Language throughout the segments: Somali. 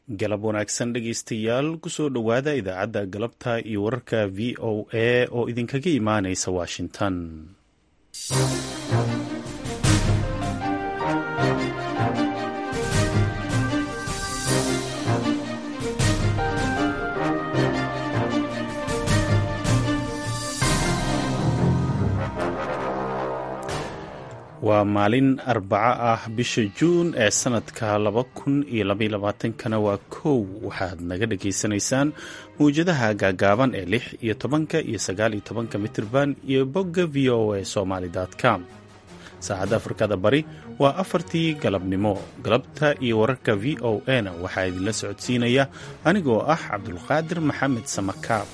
galab wanaagsan dhegaystayaal kusoo dhowaada idaacadda galabta iyo wararka v o a oo idinkaga imaanaysa washington waa maalin arbaco ah bisha juun ee sanadka laba kun iyo labaylabaatankana waa kow waxaad naga dhagaysanaysaan mawjadaha gaagaaban ee lix iyo tobanka iyo sagaal iyo tobanka mitirban iyo bogga v o a somaly com saacadda afrikada bari waa afartii galabnimo galabta iyo wararka v o a na waxaa idinla socodsiinaya anigoo ah cabdulqaadir maxamed samakaab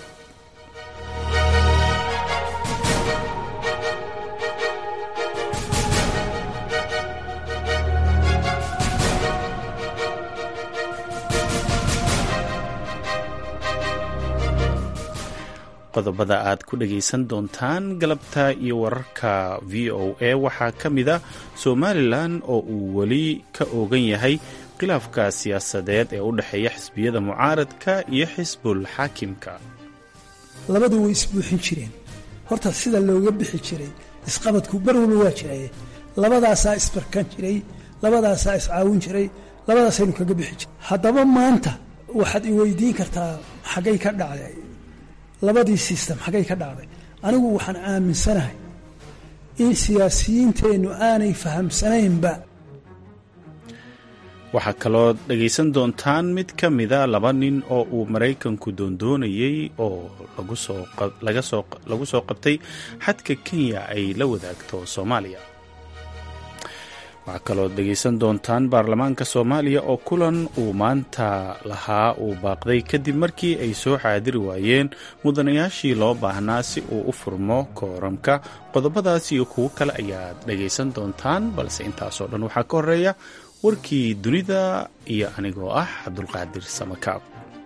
qodobada aad ku dhagaysan doontaan galabta iyo wararka v o a waxaa ka mid a somalilan oo uu weli ka oogan yahay khilaafka siyaasadeed ee u dhexeeya xisbiyada mucaaradka iyo xisbul xaakimka labadu way isbuuxin jireen horta sida looga bixi jiray isqabadku bar walba waa jiraye labadaasaa isbarkan jiray labadaasaa iscaawin jiray labadaasaynu kaga bixi jiray haddaba maanta waxaad i weydiin kartaa xaggay ka dhacday labadii sistem xaggay ka dhacday anigu waxaan aaminsanahay in siyaasiyiinteennu aanay fahamsanaynba waxaa kaloo dhagaysan doontaan mid ka mida laba nin oo uu maraykanku doondoonayey oo lagu soo qabtay xadka kenya ay la wadaagto soomaaliya waxaa kaloo dhegaysan doontaan baarlamaanka soomaaliya oo kulan uu maanta lahaa uu baaqday kadib markii ay soo xaadiri waayeen mudanayaashii loo baahnaa si uu u furmo kooramka qodobadaas iyo kuwo kale ayaad dhagaysan doontaan balse intaasoo dhan waxaa ka horeeya warkii dunida iyo anigoo ah cabdulqaadir samakaab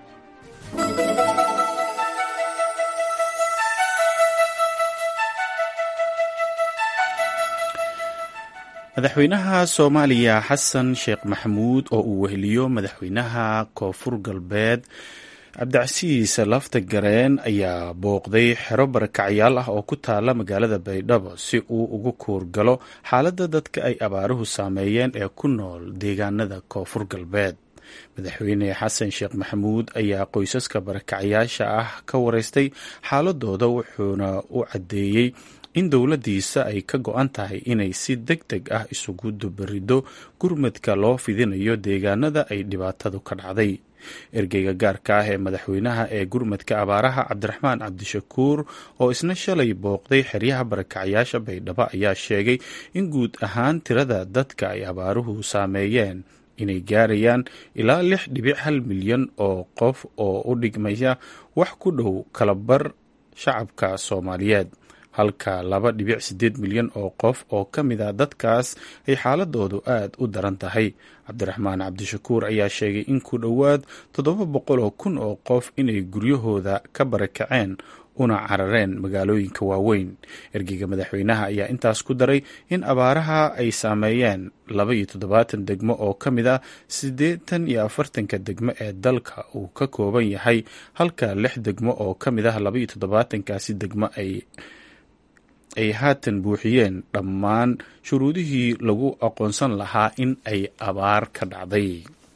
madaxweynaha soomaaliya xasan sheekh maxamuud oo uu weheliyo madaxweynaha koonfur galbeed cabdicasiis lafta gareen ayaa booqday xero barakacyaal ah oo ku taala magaalada baydhabo si uu ugu kuurgalo xaaladda dadka ay abaaruhu saameeyeen ee ku nool deegaanada koonfur galbeed madaxweyne xasan sheekh maxamuud ayaa qoysaska barakacyaasha ah ka wareystay xaaladooda wuxuuna u caddeeyey in dowladdiisa ay ka go-an tahay inay si deg deg ah isugu dubarido gurmadka loo fidinayo deegaanada ay dhibaatadu ka dhacday ergeyga gaarka ah ee madaxweynaha ee gurmadka abaaraha cabdiraxmaan cabdishakuur oo isna shalay booqday xeryaha barakacyaasha baydhabo ayaa sheegay in guud ahaan tirada dadka ay abaaruhu saameeyeen inay gaarayaan ilaa lix dhibic hal milyan oo qof oo u dhigmaya wax ku dhow kalabar shacabka soomaaliyeed halka laba dhibic siddeed milyan oo qof oo ka mid a dadkaas ay xaaladoodu aad u daran tahay cabdiraxmaan cabdishakuur ayaa sheegay in ku dhowaad toddoba boqol oo kun oo qof inay guryahooda ka barakaceen una carareen magaalooyinka waaweyn ergeyga madaxweynaha ayaa intaas ku daray in abaaraha ay saameeyeen laba iyo toddobaatan degmo oo ka mid ah siddeetan iyo afartanka degmo ee dalka uu ka kooban yahay halka lix degmo oo ka mid ah laba iyo toddobaatankaasi degmo ay ay haatan buuxiyeen dhammaan shuruudihii lagu aqoonsan lahaa in ay abaar ka dhacday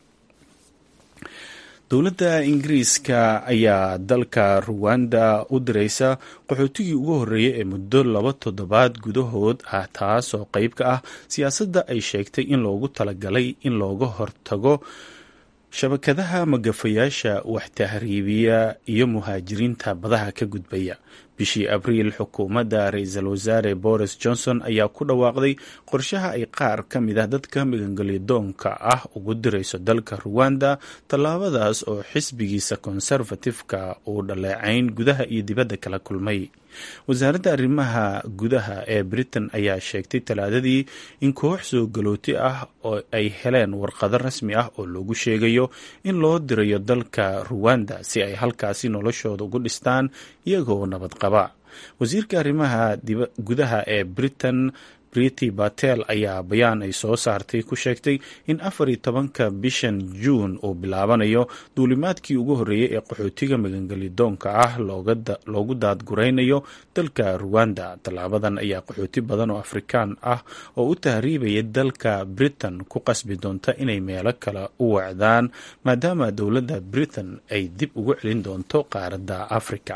dowladda ingiriiska ayaa dalka ruwanda u diraysa qaxootigii ugu horreeyay ee muddo laba toddobaad gudahood ah taas oo qeyb ka ah siyaasadda ay sheegtay in loogu talagalay in looga hortago shabakadaha magafayaasha wax tahriibiya iyo muhaajiriinta badaha ka gudbaya bishii abriil xukuumadda ra-iisul wasaare boris johnson ayaa ku dhawaaqday qorshaha ay qaar ka mid ah dadka magangelyadoonka ah ugu dirayso dalka ruwanda tallaabadaas oo xisbigiisa konservatifka uu dhaleecayn gudaha iyo dibadda kala kulmay wasaaradda arrimaha gudaha ee britain ayaa sheegtay talaadadii in koox soo galooti ah oo ay heleen warqado rasmi ah oo loogu sheegayo in loo dirayo dalka ruwanda si ay halkaasi noloshooda ugu dhistaan iyagoo nabad qaba wasiirka arrimaha gudaha ee britain briti batel ayaa bayaan ay soo saartay ku sheegtay in afar iyo tobanka bishan juun uu bilaabanayo duulimaadkii ugu horreeyey ee qaxootiga magangelidoonka ah loogu daadguraynayo dalka ruwanda tallaabadan ayaa qaxooti badan oo afrikaan ah oo u tahriibaya dalka britain ku qasbi doonta inay meelo kale u wacdaan maadaama dowladda britain ay dib ugu celin doonto qaaradda africa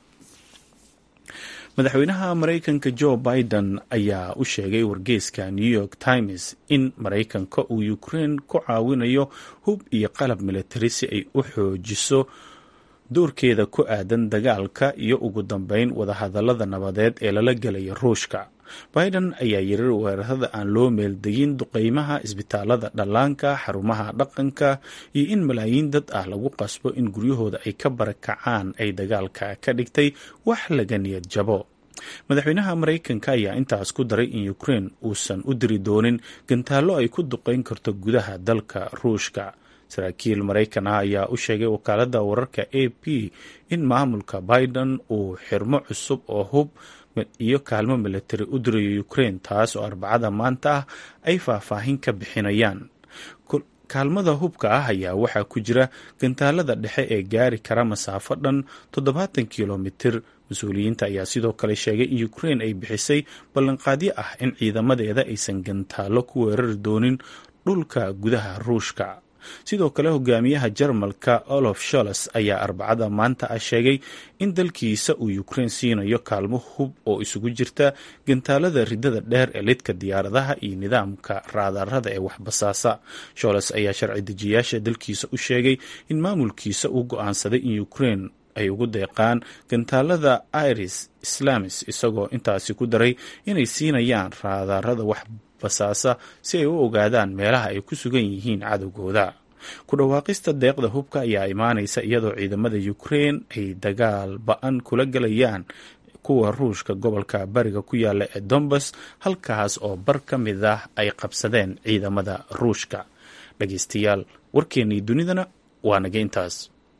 madaxweynaha maraykanka joe biden ayaa u sheegay wargeyska new york times in maraykanka uu ukraine ku caawinayo hub iyo qalab militari si ay u xoojiso doorkeeda ku aadan dagaalka iyo ugu dambeyn wadahadalada nabadeed ee lala gelaya ruushka biden ayaa yiri weerarada aan loo meeldegin duqeymaha isbitaalada dhallaanka xarumaha dhaqanka iyo in malaayiin dad ah lagu qasbo in guryahooda ay ka barakacaan ay dagaalka ka dhigtay wax laga niyad jabo madaxweynaha maraykanka ayaa intaas ku daray in ukraine uusan u diri doonin gantaallo ay ku duqeyn karto gudaha dalka ruushka saraakiil maraykan ah ayaa u sheegay wakaaladda wararka a p in maamulka biden uu xirmo cusub oo hub iyo kaalmo militari u dirayo ukraine taas oo arbacada maanta ah ay faahfaahin ka bixinayaan kaalmada hubka ah ayaa waxaa ku jira gantaalada dhexe ee gaari kara masaafo dhan toddobaatan kilomitir mas-uuliyiinta ayaa sidoo kale sheegay in ukraine ay bixisay ballanqaadyo ah in ciidamadeeda aysan gantaallo ku weerari doonin dhulka gudaha ruushka sidoo kale hogaamiyaha jarmalka olof sholes ayaa arbacada maanta ah sheegay in dalkiisa uu ukraine siinayo kaalmo hub oo isugu jirta gantaalada ridada dheer ee lidka diyaaradaha iyo nidaamka raadarada ee waxbasaasa sholes ayaa sharci dejiyaasha dalkiisa u sheegay in maamulkiisa uu go-aansaday in ukraine ay ugu deeqaan gantaalada iris islamis isagoo intaasi ku daray inay siinayaan raadarada wax basaasa si ay u ogaadaan meelaha ay ku sugan yihiin cadowgooda ku dhawaaqista deeqda hubka ayaa imaanaysa iyadoo ciidamada ukraine ay dagaal ba-an kula galayaan kuwa ruushka gobolka bariga ku yaala ee dombas halkaas oo bar ka mid ah ay qabsadeen ciidamada ruushka dhageystayaal warkeennii dunidana waa naga intaas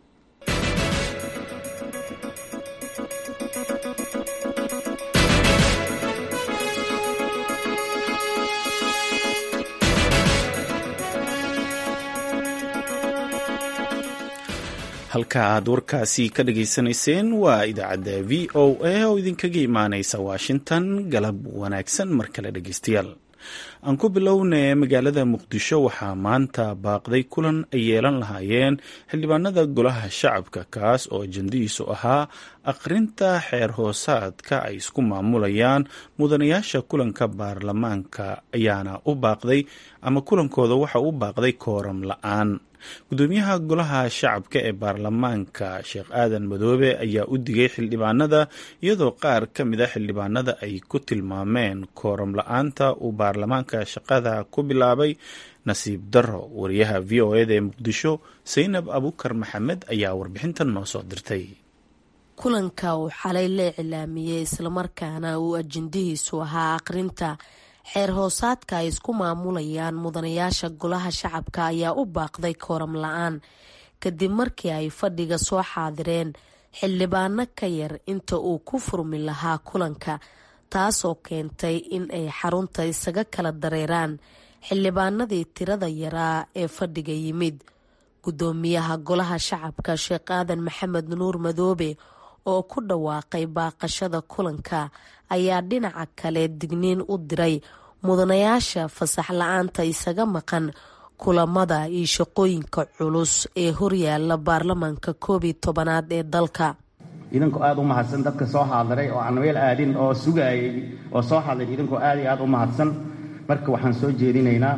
halka aad warkaasi ka dhageysanayseen waa idaacadda v o a oo idinkaga imaaneysa washington galab wanaagsan mar kale dhegeystayaal aan ku bilownay magaalada muqdisho waxaa maanta baaqday kulan ay yeelan lahaayeen xildhibaanada golaha shacabka kaas oo ajandihiisu ahaa akhrinta xeer hoosaadka ay isku maamulayaan mudanayaasha kulanka baarlamaanka ayaana u baaqday ama kulankooda waxa u baaqday kooram la-aan gudoomiyaha golaha shacabka ee baarlamaanka sheekh aadan madoobe ayaa u digay xildhibaanada iyadoo qaar ka mid a xildhibaanada ay ku tilmaameen kooram la-aanta uu baarlamaanka shaqada ku bilaabay nasiib darro wariyaha v o eda ee muqdisho saynab abukar maxamed ayaa warbixintan noo soo dirtay kulanka uu xalay la iclaamiyey islamarkaana uu ajendihiisu ahaa aqrinta xeer hoosaadka ay isku maamulayaan mudanayaasha golaha shacabka ayaa u baaqday kooram la-aan kadib markii ay fadhiga soo xaadireen xildhibaano ka yar inta uu ku furmi lahaa kulanka taasoo keentay in ay xarunta isaga kala dareeraan xildhibaanadii tirada yaraa ee fadhiga yimid gudoomiyaha golaha shacabka sheekh aadan maxamed nuur madoobe oo ku dhawaaqay baaqashada kulanka ayaa dhinaca kale digniin u diray mudanayaasha fasax la-aanta isaga maqan kulamada iyo shaqooyinka culus ee horyaala baarlamaanka koob iyo tobanaad ee dalka idinkoo aada u mahadsan dadka soo xaadiray oo aan meel aadin oo sugaayay oo soo xaadiray idinkoo aad iyo aada u mahadsan marka waxaan soo jeedinaynaa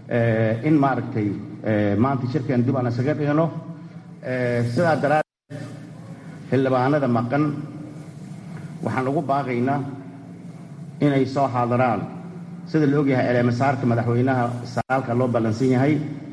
in maaragtay maanta shirkeen dib aan isaga dhigno sidaa daraaddeed xildhibaanada maqan waxaan ugu baaqaynaa inay soo xaadiraan sida la ogyahay eleemasaarka madaxweynaha sagaalka loo ballansan yahay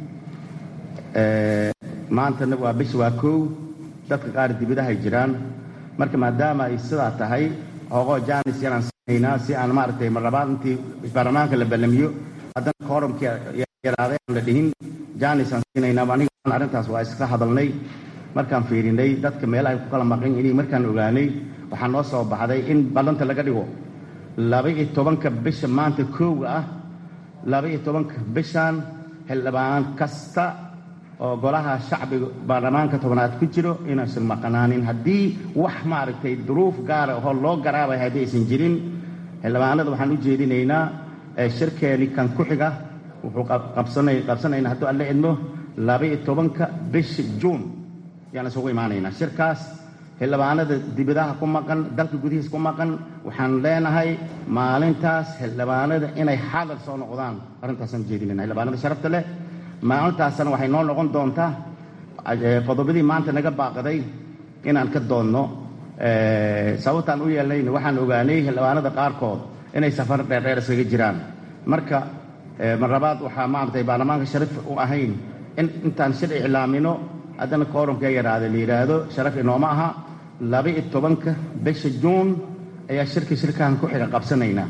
maantana waa bish waa kow dadka qaar dibidahay jiraan marka maadaama ay sidaa tahay hoogoo jaanis yanaan siinaynaa si aan maaragtay marlabaad intii baarlamaanka la ballamiyo haddana koorumkii yaraaday aan la dhihin jaanis aan siinaynaa aniga arrintaas waa iska hadalnay markaan fiirinay dadka meelahay ku kala maqan inay markaan ogaanay waxaa noo soo baxday in ballanta laga dhigo laba-iyo tobanka bisha maanta koowa ah laba-iyo tobanka bishan xildhibaan kasta oo golaha shacbiga baarlamaanka tobnaad ku jiro inaysan maqnaanin haddii wax maaragtay duruuf gaara oo loo garaabay haddii aysan jirin xildhibaanada waxaan u jeedinaynaa shirkeeni kan ku xiga wuxuu qabsanaynaa hadduu alle idmo laba-iyo tobanka bisha juun ayaan isugu imaanaynaa shirkaas xildhibaanada dibadaha ku maqan dalka gudihiis ku maqan waxaan leenahay maalintaas xildhibaanada inay xadal soo noqdaan arrintaasaan ujeedinayna xildhibaanada sharafta leh maalintaasna waxay noo noqon doontaa qodobadii maanta naga baaqaday inaan ka doonno sababtaan u yeelnayna waxaan ogaanay xildhibaanada qaarkood inay safar dheerdheer iskaga jiraan marka marlabaad waxaa maaragtay baarlamaanka sharaf u ahayn in intaan shir iclaamino haddana koorumka yaraada la yidhaahdo sharaf inooma aha laba-iyo tobanka bisha juun ayaa shirka shirkahan ku xiga qabsanaynaa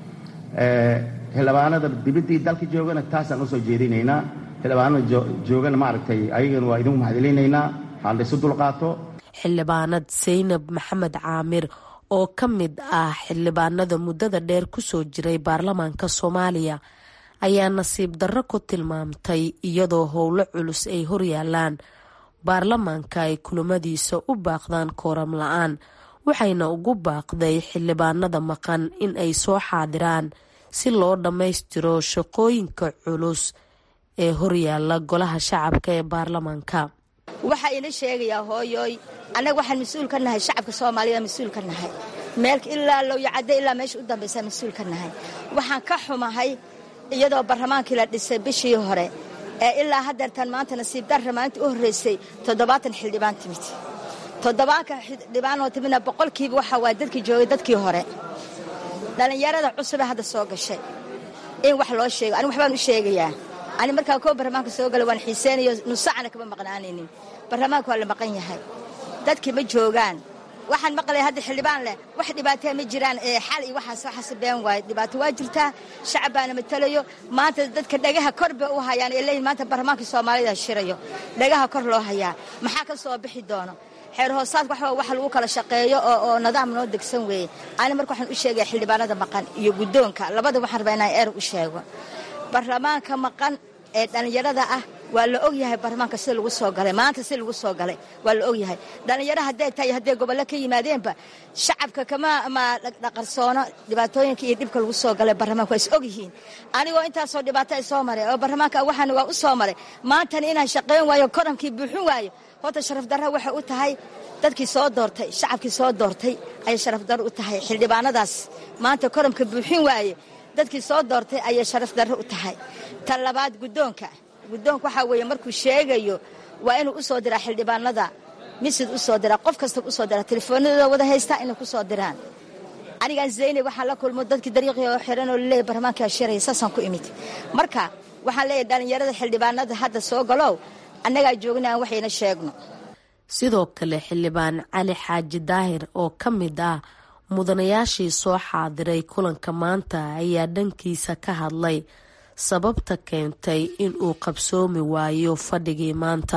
xildhibaanada dibaddii dalka joogana taasaan usoo jeedinaynaa xildhibaanada joogana maaragtay ayagana waa idinku mahadcelinaynaa ha laysu dulqaato xildhibaanad saynab maxamed caamir oo ka mid ah xildhibaanada muddada dheer kusoo jiray baarlamaanka soomaaliya ayaa nasiib darro ku tilmaamtay iyadoo howlo culus ay horyaalaan baarlamaanka ay kulamadiisa u baaqdaan kooram la-aan waxayna ugu baaqday xildhibaanada maqan in ay soo xaadiraan si loo dhammaystiro shaqooyinka culus ee horyaala golaha shacabka ee baarlamaanka waxaa ila sheegayaa hooyooy annaga waxaan mas-uul ka nahay shacabka soomaalida mas-uul ka nahay meel ilaa lowyacadde ilaa meesha u dambaysa mas-uul ka nahay waxaan ka xumahay iyadoo barlamaankii la dhisay bishii hore ee ilaa haddeertan maanta nasiib darra maalinta u horreysay toddobaatan xildhibaan timid toddobaanka xildhibaanoo timidna boqolkiiba waxaa waa dadkii joogay dadkii hore dhallinyarada cusubee hadda soo gashay in wax loo sheego anigu waxbaan u sheegayaa ani markaa koo barlamaanka soo gala waan xiiseynayo nusacana kama maqnaanaynin barlamaanka waa la maqan yahay dadkii ma joogaan waxaan maqlaya hadda xildhibaan leh wax dhibaataya ma jiraan xal iyo waxaas waxaas been waayo dhibaato waa jirtaa shacab baana matalayo maanta dadka dhagaha kor bay u hayaan ee leeyihin maanta barlamaankii soomaalida shirayo dhagaha kor loo hayaa maxaa ka soo bixi doono xeer hoosaadka waxba wax lagu kala shaqeeyo oo nidaam noo degsan weeye ani marka waxaan u sheegaya xildhibaanada maqan iyo guddoonka labada waxaan rabaa inaan eer u sheego barlamaanka maqan ee dhallinyarada ah waa la ogyahay barlamaanka sida lagu soo galay maanta sida lagu soo galay waa la ogyahay dhallinyaro hadday tahay hadday gobollo ka yimaadeenba shacabka kama ma dhaqarsoono dhibaatooyinka iyo dhibka lagu soo galay barlamaanka waa is ogyihiin anigoo intaasoo dhibaato ay soo maray oo barlamaanka waxaana waa u soo maray maantana inaan shaqayn waayo koramkii buuxin waayo horta sharaf darra waxay u tahay dadkii soo doortay shacabkii soo doortay ayay sharaf darro u tahay xildhibaanadaas maanta koramka buuxin waaye dadkii soo doortay ayay sharaf darro u tahay tan labaad guddoonka guddoonka waxaa weeye markuu sheegayo waa inuu u soo diraa xildhibaanada misid u soo diraa qof kastaba u soo diraa telefoonadooda wada haystaa inay ku soo diraan anigaan zaynab waxaan la kulmo dadkii dariiqii oo xiran oo laleeyahy barlamaankaa shiraya saasaan ku imid marka waxaan leeyahay dhallinyarada xildhibaanada hadda soo galow annagaa joogna aan waxayna sheegno sidoo kale xildhibaan cali xaaji daahir oo ka mid ah mudanayaashii soo xaadiray kulanka maanta ayaa dhankiisa ka hadlay sababta keentay in uu qabsoomi waayo fadhigii maanta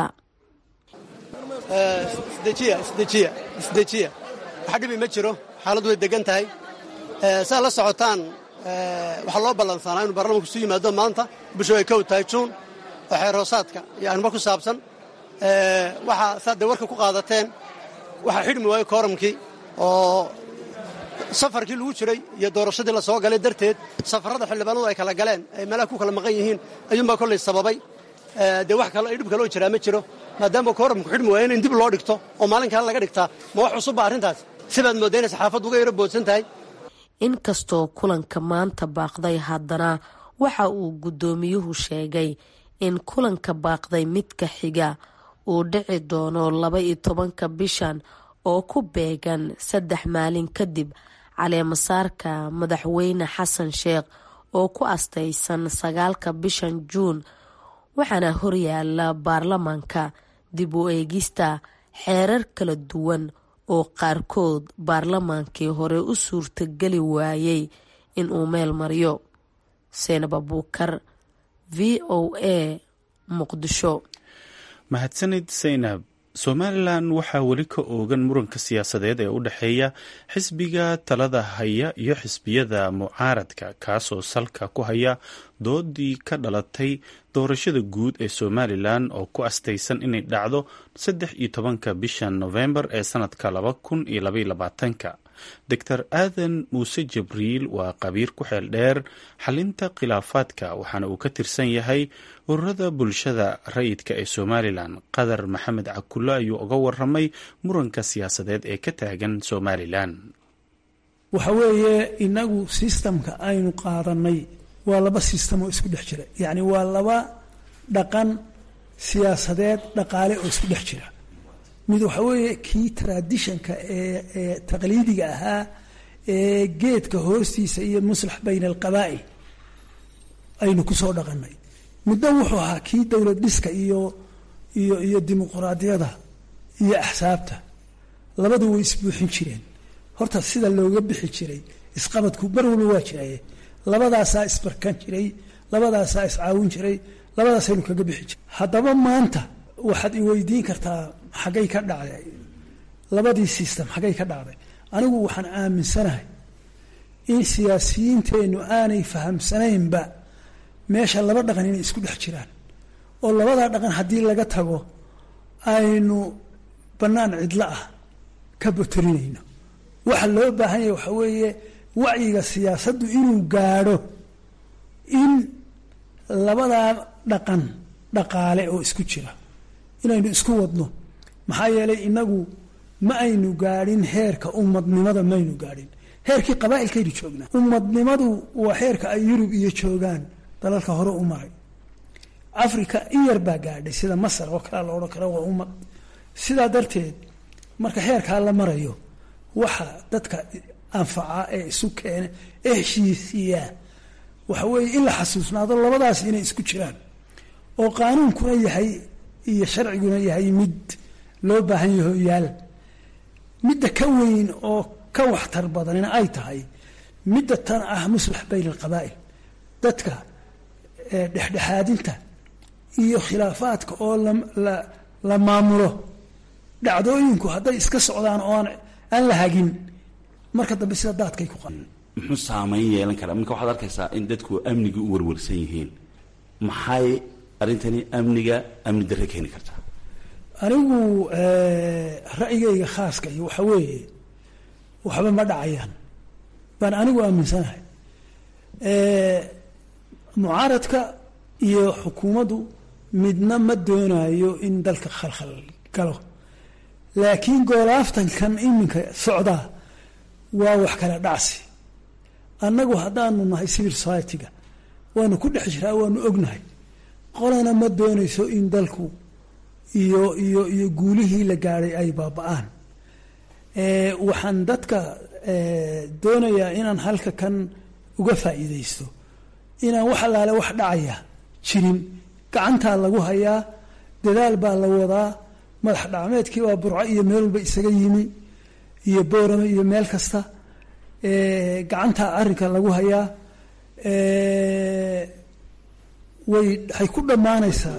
isdejiya isdejiya isdejiya waxa dhibi ma jiro xaaladu way degan tahay saa la socotaan waxaa loo ballansanaa inuu baarlamanku isu yimaado maanta bishu ay kow tahay juun oo xeer hoosaadka iyo arrimo ku saabsan waxaa saad dee warka ku qaadateen waxaa xidhmi waayo kooramkii oo safarkii lagu jiray iyo doorashadii la soo galay darteed safarrada xildhibaanadu ay kala galeen ay meelaha ku kala maqan yihiin ayuunbaa kollay sababay dee wax kale ay dhib kaloo jiraa ma jiro maadaama kooramku xidhmi waayo in dib loo dhigto oo maalin kale laga dhigtaa ma wax cusubba arrintaas sibaad moodda inay saxaafaddu uga yaro boodsan tahay inkastoo kulanka maanta baaqday haddana waxa uu guddoomiyuhu sheegay in kulanka baaqday midka xiga uu dhici doono laba iyo tobanka bishan oo ku beegan saddex maalin kadib caleemasaarka madaxweyne xasan sheekh oo ku astaysan sagaalka bishan juun waxaana horyaala baarlamaanka dib u eegista xeerar kala duwan oo qaarkood baarlamaankii hore u suurtageli waayey inuu meel mariyo seenab abuukar v o a muqdisho mahadsanid saynab somalilan waxaa weli ka oogan muranka siyaasadeed ee u dhexeeya xisbiga talada haya iyo xisbiyada mucaaradka kaasoo salka ku haya doodii ka dhalatay doorashada guud ee somalilan oo ku astaysan inay dhacdo saddex iyo tobanka bisha novembar ee sanadka laba kun iyo labaiyo labaatanka doctor aadan muuse jibriil waa qabiir ku xeel dheer xalinta khilaafaadka waxaana uu ka tirsan yahay ururada bulshada rayidka ee somalilan qadar maxamed cakulle ayuu uga waramay muranka siyaasadeed ee ka taagan somalilan waxa weeye inagu sistamka aynu qaadanay waa laba sistam oo isku dhex jira yacni waa laba dhaqan siyaasadeed dhaqaale oo isku dhex jira mid waxa weeye kii traditionka ee ee taqliidiga ahaa ee geedka hoostiisa iyo muslax bayna alqabaa'il aynu kusoo dhaqanay muddo wuxuu ahaa kii dowlad dhiska iyo iyo iyo dimuquraadiyada iyo axsaabta labadu way isbuuxin jireen horta sida looga bixi jiray isqabadku bar walba waa jiraye labadaasaa isbarkan jiray labadaasaa iscaawin jiray labadaasaynu kaga bixi jiray haddaba maanta waxaad iweydiin kartaa xaggay ka dhacday labadii system xaggay ka dhacday anigu waxaan aaminsanahay in siyaasiyiinteennu aanay fahamsanaynba meesha laba dhaqan inay isku dhex jiraan oo labadaa dhaqan haddii laga tago aynu bannaan cidlo ah ka botolinayno waxa loo baahan yahay waxaa weeye wacyiga siyaasaddu inuu gaadho in labadaa dhaqan dhaqaale oo isku jira inaynu isku wadno maxaa yeelay inagu ma aynu gaadhin heerka ummadnimada maynu gaadhin heerkii qabaa'ilkaynu joognaa ummadnimadu waa heerka ay yurub iyo joogaan dalalka hore u maray africa in yar baa gaadhay sida masar oo kalea la odhan kara waa ummad sidaa darteed marka heerkaa la marayo waxa dadka anfaca ee isu keena ee heshiisiiyaa waxa weeye in la xasuusnaado labadaas inay isku jiraan oo qaanuunkuna yahay iyo sharciguna yahay mid loo baahan yaho yaal midda ka weyn oo ka waxtar badanina ay tahay midda tan ah muslax bayna alqabaa'il dadka dhexdhexaadinta iyo khilaafaadka oo la maamulo dhacdooyinku hadday iska socdaan oo aan la hagin marka dambe sida daadkay ku qaa muxuu saamayn yeelan karaa marka waxaad arkaysaa in dadku amnigii u warwarsan yihiin maxay arrintani amniga amni darre keeni kartaa anigu ra'yigayga khaaska iyo waxa weeye waxba ma dhacayaan baan anigu aaminsanahay mucaaradka iyo xukuumaddu midna ma doonayo in dalka khalkhal galo laakiin goolaaftankan iminka socdaa waa wax kala dhacsi annagu haddaanu nahay civil society-ga waanu ku dhex jiraa waanu ognahay qolana ma doonayso in dalku iyo iyo iyo guulihii la gaadhay ay baaba-aan waxaan dadka doonayaa inaan halka kan uga faa'iidaysto inaan wax allaale wax dhacaya jirin gacantaa lagu hayaa dadaal baa la wadaa madax dhacmeedkii waa burco iyo meel walba isaga yimi iyo boorame iyo meel kasta gacantaa arrinka lagu hayaa way waxay ku dhammaanaysaa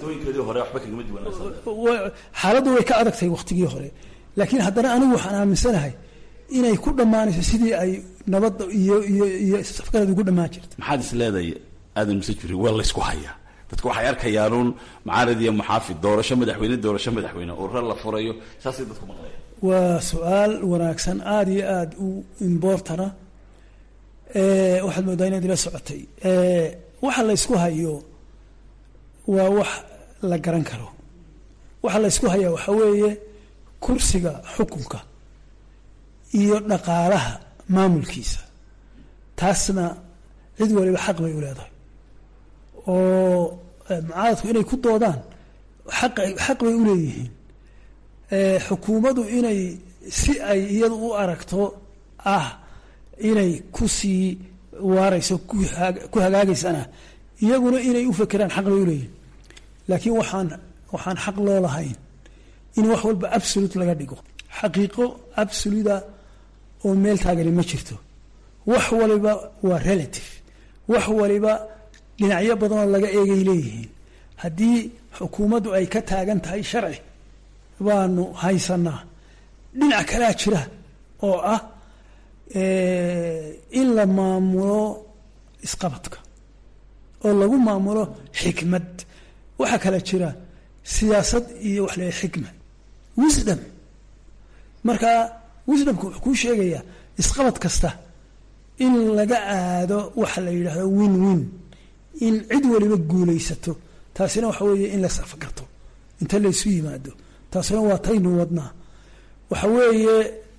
xaaladdu way ka adagtahay wakhtigii hore laakiin haddana anigu waxaan aaminsanahay inay ku dhammaanayso sidii ay nabadda iyo iyo iyo safgarad ugu dhammaan jirta maxaad is leedahay aadan muse jiri waa laysku hayaa dadku waxay arkayaanuun mucaarad iyo muxaafid doorasho madaxweyne doorasho madaxweyne ururo la furayo saasay dadku maqlayaan waa su-aal wanaagsan aada iyo aada u imbortana waxaad moodaa inaad ila socotay waxa la ysku hayo waa wax la garan karo waxa la ysku hayaa waxaa weeye kursiga xukunka iyo dhaqaalaha maamulkiisa taasna cid waliba xaq bay u leedahay oo mucaaradku inay ku doodaan aq xaq bay u leeyihiin xukuumaddu inay si ay iyadu u aragto ah inay ku sii waarayso ku hagaagaysana iyaguna inay u fekeraan xaq bay u leeyihiin laakiin waxaan waxaan xaq loo lahayn in wax walba absolute laga dhigo xaqiiqo absoluta oo meel taagani ma jirto wax waliba waa relative wax waliba dhinacyo badanoo laga eegay leeyihiin haddii xukuumaddu ay ka taagan tahay sharci baanu haysanaa dhinac kalea jira oo ah in la maamulo isqabadka oo lagu maamulo xikmad waxaa kala jira siyaasad iyo wax la xikma wisdom marka wisdomka wuxuu kuu sheegayaa isqabad kasta in laga aado waxa la yidhaahdo win win in cid waliba guulaysato taasina waxa weeye in las afgarto inta laysu yimaado taasina waa taynu wadnaa waxa weeye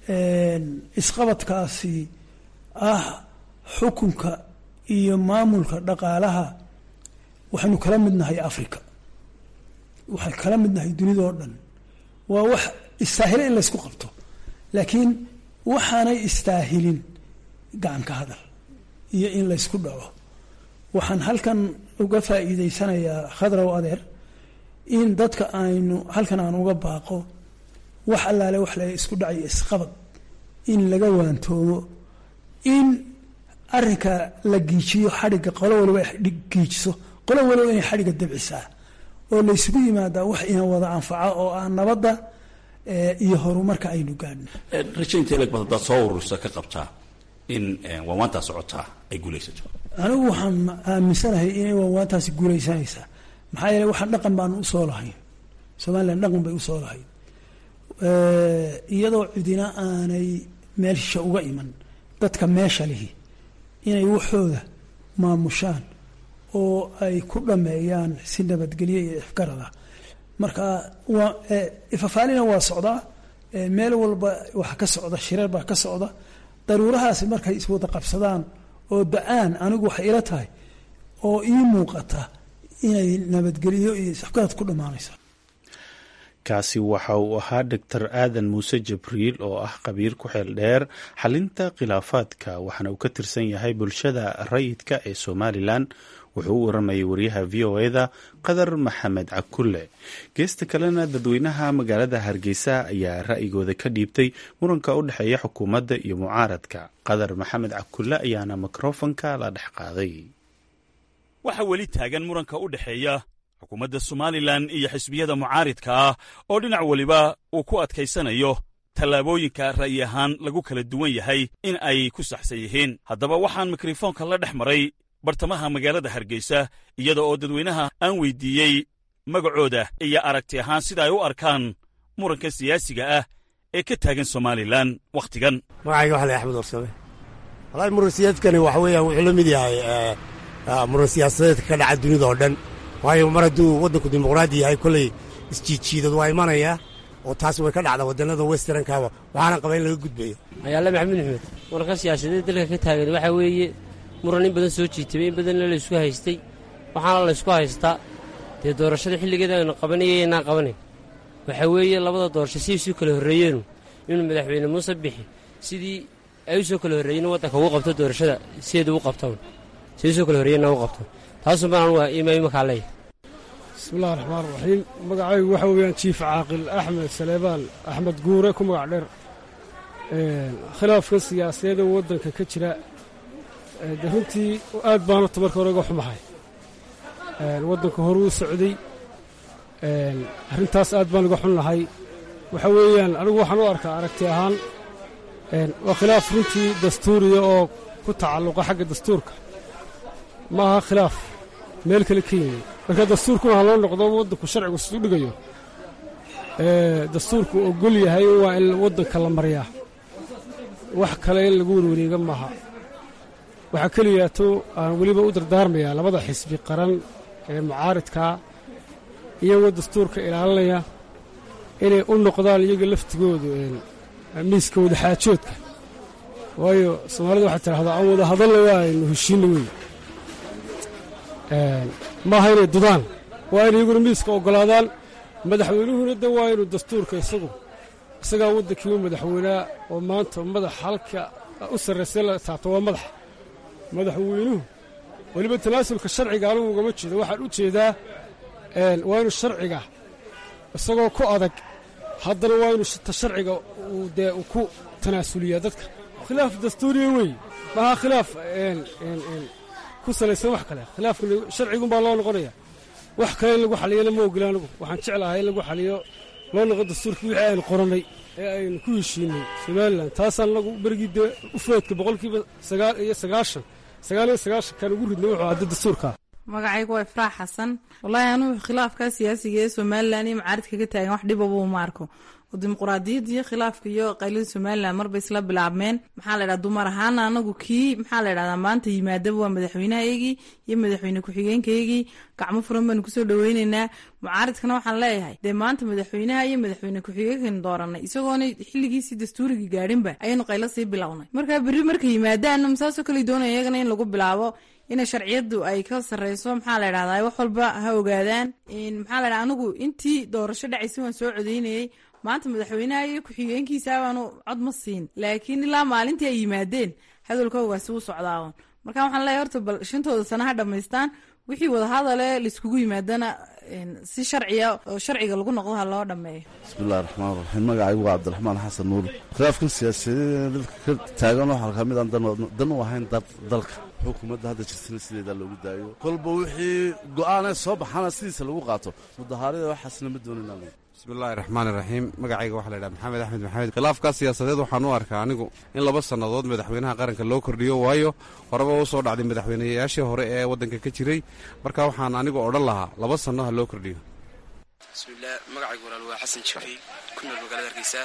isqabadkaasi ah xukunka iyo maamulka dhaqaalaha waxaynu kala mid nahay africa waxay kala mid nahay dunidao dhan waa wax istaahila in laysku qabto laakiin waxaanay istaahilin gacanka hadal iyo in laysku dhaco waxaan halkan uga faa'iidaysanayaa khadrow adeer in dadka aynu halkan aan uga baaqo wax allaale wax la isku dhacayo isqabad in laga waantoomo in arrinka la giijiyo xadhigga qolo waliba giijiso qolo waliba inay xadhigga dabcisaa oo laysugu yimaadaa wax ina wada anfaca oo ah nabadda iyo horumarka aynu gaadhno rajaynta ilag bad haddaad soo urursa ka qabtaa in waawaantaa socotaa ay guulaysato anigu waxaan aaminsanahay inay waawaantaasi guulaysanaysaa maxaa yeele waxaan dhaqan baanu usoo lahayn somalilan dhaqan bay usoo lahayn iyadoo cidina aanay meelsha uga iman dadka meesha lihi inay waxooda maamushaan oo ay ku dhameeyaan si nabadgelyo iyo ifgarada marka waa ifafaalina waa socdaa meel walba waxa ka socda shireer baa ka socda daruurahaasi markay iswada qabsadaan oo da-aan anigu waxay ila tahay oo ii muuqata inay nabadgelyo iyo ifgarad ku dhammaanaysa kaasi waxa uu ahaa doctor aadan muuse jibriil oo ah khabiir ku xeel dheer xalinta khilaafaadka waxaana uu ka tirsan yahay bulshada rayidka ee somalilan wuxuu u waramayay wariyaha v o eda qadar maxamed cakulle geesta kalena dadweynaha magaalada hargeysa ayaa ra'yigooda ka dhiibtay muranka u dhexeeya xukuumadda iyo mucaaradka qadar maxamed cakulle ayaana mikrofonka la dhex qaaday waxaa weli taagan muranka u dhexeeya xukuumadda somalilan iyo xisbiyada mucaaridka ah oo dhinac weliba uu ku adkaysanayo tallaabooyinka ra'yi ahaan lagu kala duwan yahay in ay ku saxsan yihiin haddaba waxaan mikrofoonka la dhex maray bartamaha magaalada hargeysa iyada oo dadweynaha aan weyddiiyey magacooda iyo aragti ahaan sida ay u arkaan muranka siyaasiga ah ee ka taagan somalilan wakhtigan magacayga waxa la axmed warsame walahi muran siyaadkani waxa weeyaan wuxuu la mid yahay muran siyaasadeedka ka dhaca dunida oo dhan waayo mar hadduu waddanku dimuqraadi yahay kolley isjiidjiidad waa imanaya oo taas way ka dhacda waddannada westernkaaba waxaana qaba in laga gudbayo magaala maxamed axmed muranka siyaasadeed dalka ka taagan waxaa weeye muran in badan soo jiitabay in badanna laysku haystay waxaana laysku haystaa dee doorashada xilligeeda aynu qabanayay inaan qabanayn waxaa weeye labada doorasho si isu kala horreeyeenu inuu madaxweyne muuse bixi sidii ay u soo kala horreeyeen waddanka ugu qabto doorashada sideeda u qabtaan si usoo kala horreeyeenna u qabtaan taasuu baan anugu imakaa leeyahay bismillahi raxmaan raxiim magacaygu waxa weeyaan jiif caaqil axmed saleebaan axmed guure ku magac dheer khilaafka siyaasadeeda waddanka ka jira de runtii aad baan horta marka hore uga xumahay waddanka horuu socday arrintaas aad baan uga xun lahay waxa weeyaan anigu waxaan u arkaa aragti ahaan waa khilaaf runtii dastuuriya oo ku tacalluqa xagga dastuurka ma aha khilaaf meel kale ka yimi marka dastuurkuna ha loo noqdo waddanku sharcigu siduu dhigayo dastuurku ogol yahay waa in waddanka la maryaa wax kale in lagu werwareega maaha waxaa keliyaato aan weliba u dardaarmayaa labada xisbi qaran ee mucaaridkaa iyagoo dastuurka ilaalinaya inay u noqdaan iyaga laftigoodu miiska wadaxaajoodka waayo soomaalida waxay tidhahdaa aan wada hadalla waa aynu heshiinna wey maaha inay dudaan waa inay iyaguna miiska oggolaadaan madaxweynuhuna de waa inuu dastuurka isagu isagaa waddankii u madaxweynaa oo maanta madax halka u sarraysay la taabto waa madax madaxweynuhu weliba tanaasulka sharciga anugu ugama jeedo waxaan u jeedaa waa inuu sharciga isagoo ku adag haddana waa inuu ta sharciga uu dee uu ku tanaasuliyaa dadka khilaaf dastuuriya wey maaha khilaaf ku salaysan wax kale khilaafka sharcigun baa loo noqonaya wax kale in lagu xaliyana ma ogila anugu waxaan jeclahay in lagu xaliyo loo noqo dastuurkii wixii aynu qorannay ee aynu ku heshiinay somalilan taasaan anagu berigii dee ufoodka boqolkiiba sagaal iyo sagaashan sagaal iyo sagaashankan ugu ridnay wuxuu hadda dastuurkaa magacaygu waa ifraax xasan wallaahi anugu khilaafka siyaasiga ee somalilan iyo macaaridka ka taagan wax dhibaba uma arko oo dimuquraadiyadda iyo khilaafka iyo qaylada somalilan marba isla bilaabmeen maxaa la ydhaha dumar ahaana anagu kii maxaa la ydhahdaa maanta yimaadaba waa madaxweynahaygii iyo madaxweyne ku-xigeenkaygii gacmo furan baanu kusoo dhaweyneynaa mucaaridkana waxaan leeyahay dee maanta madaxweynaha iyo madaxweyne ku-xigeenkaynu dooranay isagoona xilligiisii dastuurigii gaadhinba ayaynu qaylo sii bilownay markaa berri markay yimaadaanna masaasoo kale doonaya iyagana in lagu bilaabo inay sharciyadu ay ka sareyso maxaa la ydhahdaa wax walba ha ogaadaan maxaa la ydhaha anigu intii doorasho dhacaysa waan soo codeynayey maanta madaxweynaha iyo ku-xigeenkiisa baanu cod ma siin laakiin ilaa maalintii ay yimaadeen hadalkoogaasi wuu socdaawan marka waxaan leeyahay horta bal shantooda sana ha dhammaystaan wixii wadahadale laiskugu yimaadana si sharciya oo sharciga lagu noqdo ha loo dhammeeyo bismillahi raxmaan raxiim magacaygu waa cabdiraxmaan xasan nuur khilaafkan siyaasadeed dadka ka taagan waxaa ka mid aan dan u ahayn dalka xukuumadda hadda jirtana sideeda loogu daayo kolba wixii go'aanee soo baxana sidiisa lagu qaato mudahaarada waxaasna ma doonina bismillahi raxmaan iraxiim magacayga waxaa la ydhaha maxamed axmed maxamed khilaafkaa siyaasadeed waxaan u arkaa anigu in laba sannadood madaxweynaha qaranka loo kordhiyo waayo horeba u soo dhacday madaxweynayaashii hore ee waddanka ka jiray marka waxaan anigu odhan lahaa laba sanno ha loo kordhiyo bismillaah magacaygu walaal waa xasan jibriil ku nool magaalada hargeysa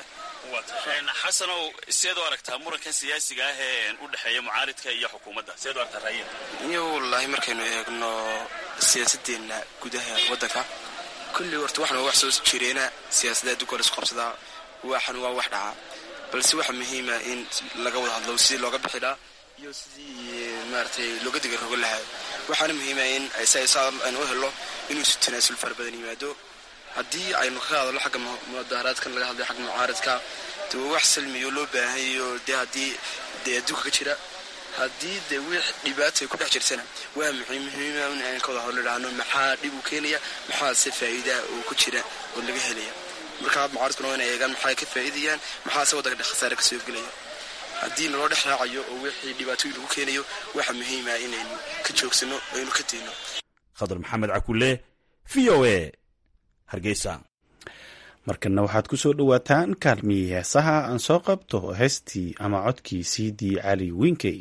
xasanow seed u aragtaa murankan siyaasiga ah ee u dhexeeya mucaaridka iyo xukuumadda seed u aragtaa raayada iyo wallaahi markaynu eegno siyaasadeenna gudaha waddanka kulli horta waxna wax soo jireena siyaasadda adduunka la isku qabsadaa waxan waa wax dhacaa balse waxaa muhiima in laga wada hadlo sidii looga bixi lahaa iyo sidii maaragtay looga diga rogo lahaa waxaana muhiima in aynu u helo inuu isu tanaasul fara badan yimaado haddii aynu ka hadalno xagga mudaharaadkan laga hadlay xagga mucaaradka de waa wax salmiyo loo baahanyayo dee haddii dee adduunka ka jira haddii dee wix dhibaata ay ku dhex jirtana waa muhiima in aan ka wada hadlo idhaahno maxaa dhib uu keenaya maxaase faa'iidaa oo ku jira oo laga helaya markaa mucaaradkuna waa inay eegaan maxaa ka faa'iidayaan maxaase waddanka khasaare ka soo gelaya haddii naloo dhex raacayo oo wixii dhibaatooyin lagu keenayo waxaa muhiima inaynu ka joogsanno oo aynu ka dayno khadar maxamed cakule v o a hargeysa markana waxaad ku soo dhowaataan kaalmiyii heesaha aan soo qabto heestii ama codkii siidii cali winkey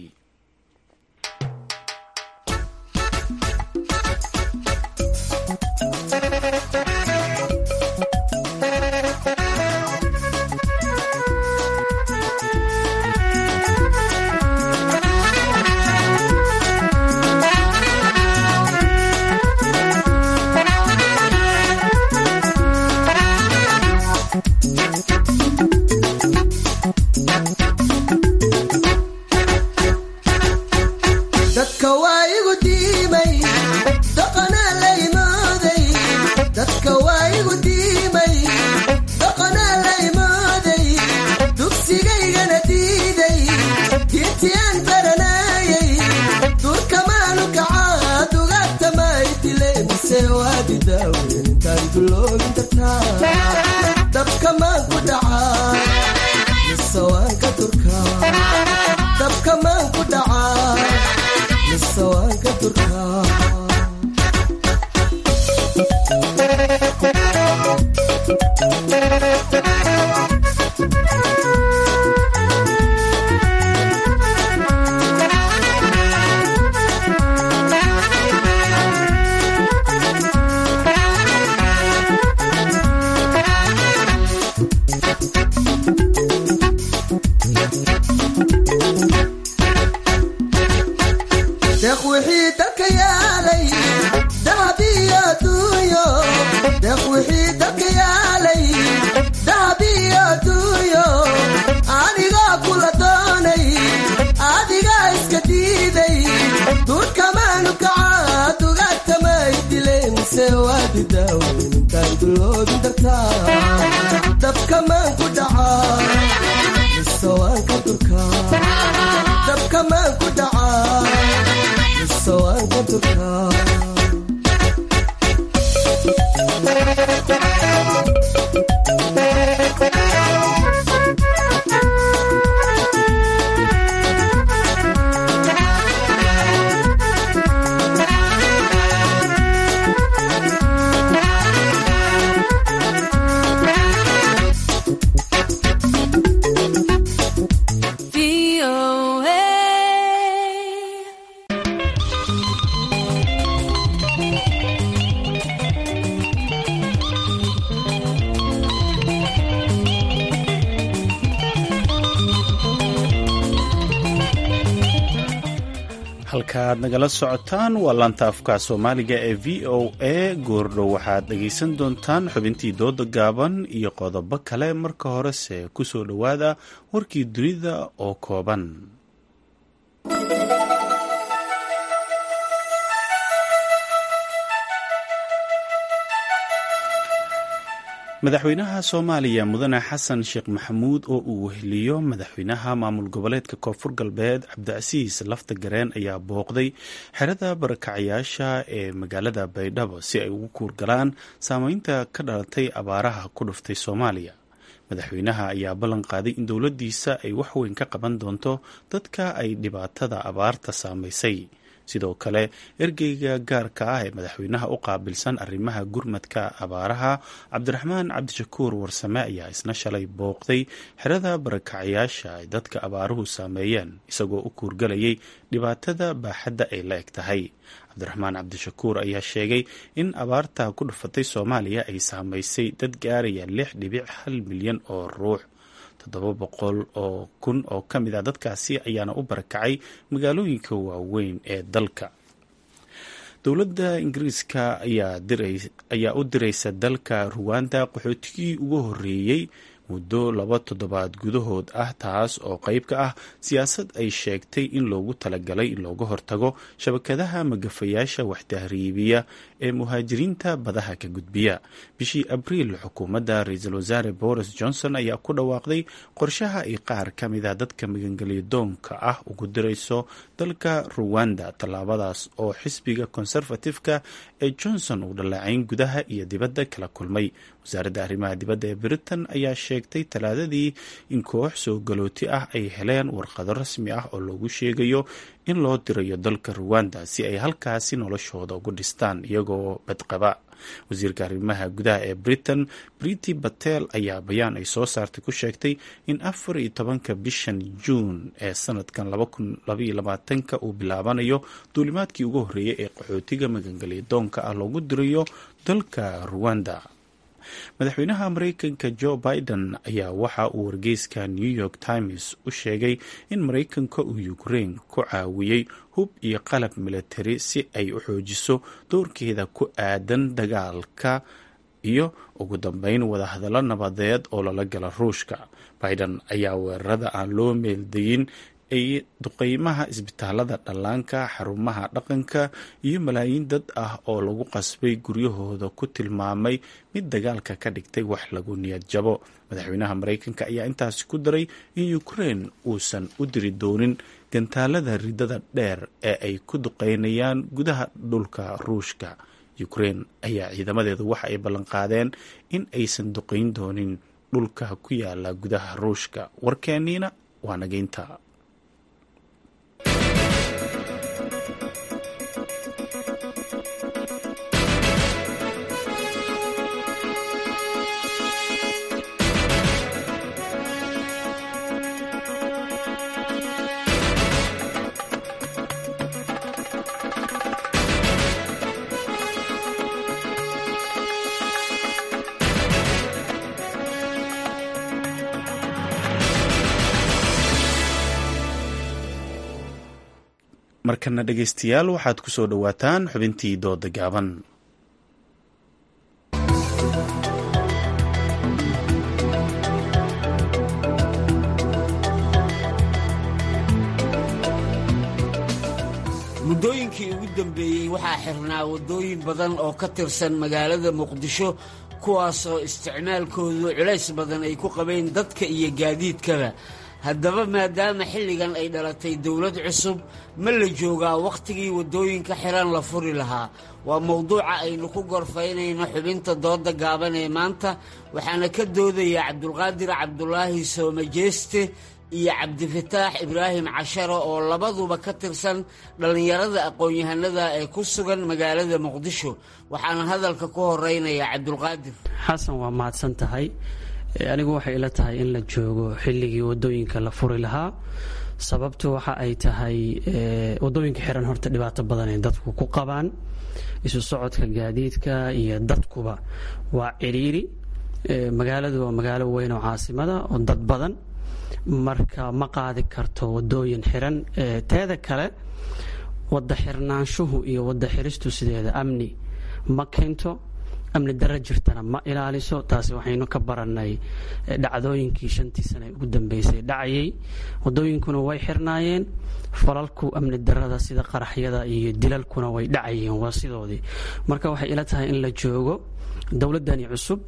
halkaaad nagala socotaan waa laanta afka soomaaliga ee v o a goordhow waxaad dhegaysan doontaan xubintii dooda gaaban iyo qodobo kale marka horese ku soo dhowaada warkii dunida oo kooban madaxweynaha soomaaliya mudane xasan sheekh maxamuud oo uu weheliyo madaxweynaha maamul goboleedka koonfur galbeed cabdicasiis lafta gareen ayaa booqday xerada barakacayaasha ee magaalada baydhabo si ay ugu kuurgalaan saameynta ka dhalatay abaaraha ku dhuftay soomaaliya madaxweynaha ayaa ballan qaaday in dowladdiisa ay waxweyn ka qaban doonto dadka ay dhibaatada abaarta saamaysay sidoo kale ergeyga gaarka ah ee madaxweynaha u qaabilsan arrimaha gurmadka abaaraha cabdiraxmaan cabdishakuur warsame ayaa isna shalay booqday xerada barakacayaasha ay dadka abaaruhu saameeyeen isagoo u kuurgalayay dhibaatada baaxadda ay la eg tahay cabdiraxmaan cabdishakuur ayaa sheegay in abaarta ku dhufatay soomaaliya ay saamaysay dad gaaraya lix dhibic hal milyan oo ruux toddoba boqol oo kun oo ka mid a dadkaasi ayaana u barakacay magaalooyinka waaweyn ee dalka dowladda ingiriiska ayaa u diraysa dalka ruwanda qaxootigii ugu horreeyey muddo laba toddobaad gudahood ah taas oo qayb ka ah siyaasad ay sheegtay in loogu talagalay in looga hortago shabakadaha magafayaasha waxtahriibiya ee muhaajiriinta badaha ka gudbiya bishii abriil xukuumadda ra-iisul wasaare boris johnson ayaa ku dhawaaqday qorshaha ay qaar ka mid a dadka magangelyadoonka ah ugu dirayso dalka ruwanda tallaabadaas oo xisbiga conservative-ka ee johnson uu dhaleecayn gudaha iyo dibadda kala kulmay wasaaradda arrimaha dibadda ee britain ayaa sheegtay talaadadii in koox soo galooti ah ay heleen warqado rasmi ah oo loogu sheegayo in loo dirayo dalka ruwanda si ay halkaasi noloshooda ugu dhistaan iyagoo badqaba wasiirka arrimaha gudaha ee britain briti batel ayaa bayaan ay soo saartay ku sheegtay in afar iyo tobanka bishan juun ee sanadkan labaatanka uu bilaabanayo duulimaadkii ugu horreeyay ee qaxootiga magangelyadoonka ah loogu dirayo dalka ruwanda madaxweynaha mareykanka joe biden ayaa waxa uu wargeyska new york times u sheegay in mareykanka uu ukraine ku caawiyey hub iyo qalab militari si ay u xoojiso doorkeeda ku aadan dagaalka iyo ugu dambeyn wadahadallo nabadeed oo lala gala ruushka biden ayaa weerarada aan loo meeldayin ay duqeymaha isbitaalada dhallaanka xarumaha dhaqanka iyo malaayiin dad ah oo lagu qasbay guryahooda ku tilmaamay mid dagaalka ka dhigtay wax lagu niyad jabo madaxweynaha mareykanka ayaa intaasi ku daray in ukraine uusan u diri doonin gantaalada ridada dheer ee ay ku duqeynayaan gudaha dhulka ruushka ukraine ayaa ciidamadeedu waxa ay ballanqaadeen in aysan duqeyn doonin dhulka ku yaala gudaha ruushka warkeeniina waa nageynta markana dhegaystayaal waxaad ku soo dhowaataan xubintii dooda gaaban muddooyinkii ugu dambeeyey waxaa xirnaa waddooyin badan oo ka tirsan magaalada muqdisho kuwaasoo isticmaalkoodu culays badan ay ku qabeen dadka iyo gaadiidkaba haddaba maadaama xilligan ay dhalatay dowlad cusub ma la joogaa wakhtigii waddooyinka xiran la furi lahaa waa mowduuca aynu ku gorfaynayno xubinta dooda gaaban ee maanta waxaana ka doodaya cabdulqaadir cabdulaahi soomajeeste iyo cabdifataax ibraahim casharo oo labaduba ka tirsan dhallinyarada aqoon-yahanada ee ku sugan magaalada muqdisho waxaana hadalka ku horeynaya cabdulqaadir xasan waa mahadsan tahay anigu waxay ila tahay in la joogo xilligii wadooyinka la furi lahaa sababtu waxa ay tahay wadooyinka xiran horta dhibaato badan ay dadku ku qabaan isu socodka gaadiidka iyo dadkuba waa ciriiri magaaladu waa magaalo weyn oo caasimada oo dad badan marka ma qaadi karto wadooyin xiran teeda kale wada xirnaanshuhu iyo wada xiristu sideeda amni ma keento amni daro jirtana ma ilaaliso taasi waxaynu ka baranay dhacdooyinkii shantii sane ugu dambeysay dhacayay wadooyinkuna way xirnaayeen falalku amni darada sida qaraxyada iyo dilalkuna way dhacayeen waa sidoodii marka waxay ila tahay in la joogo dowladani cusub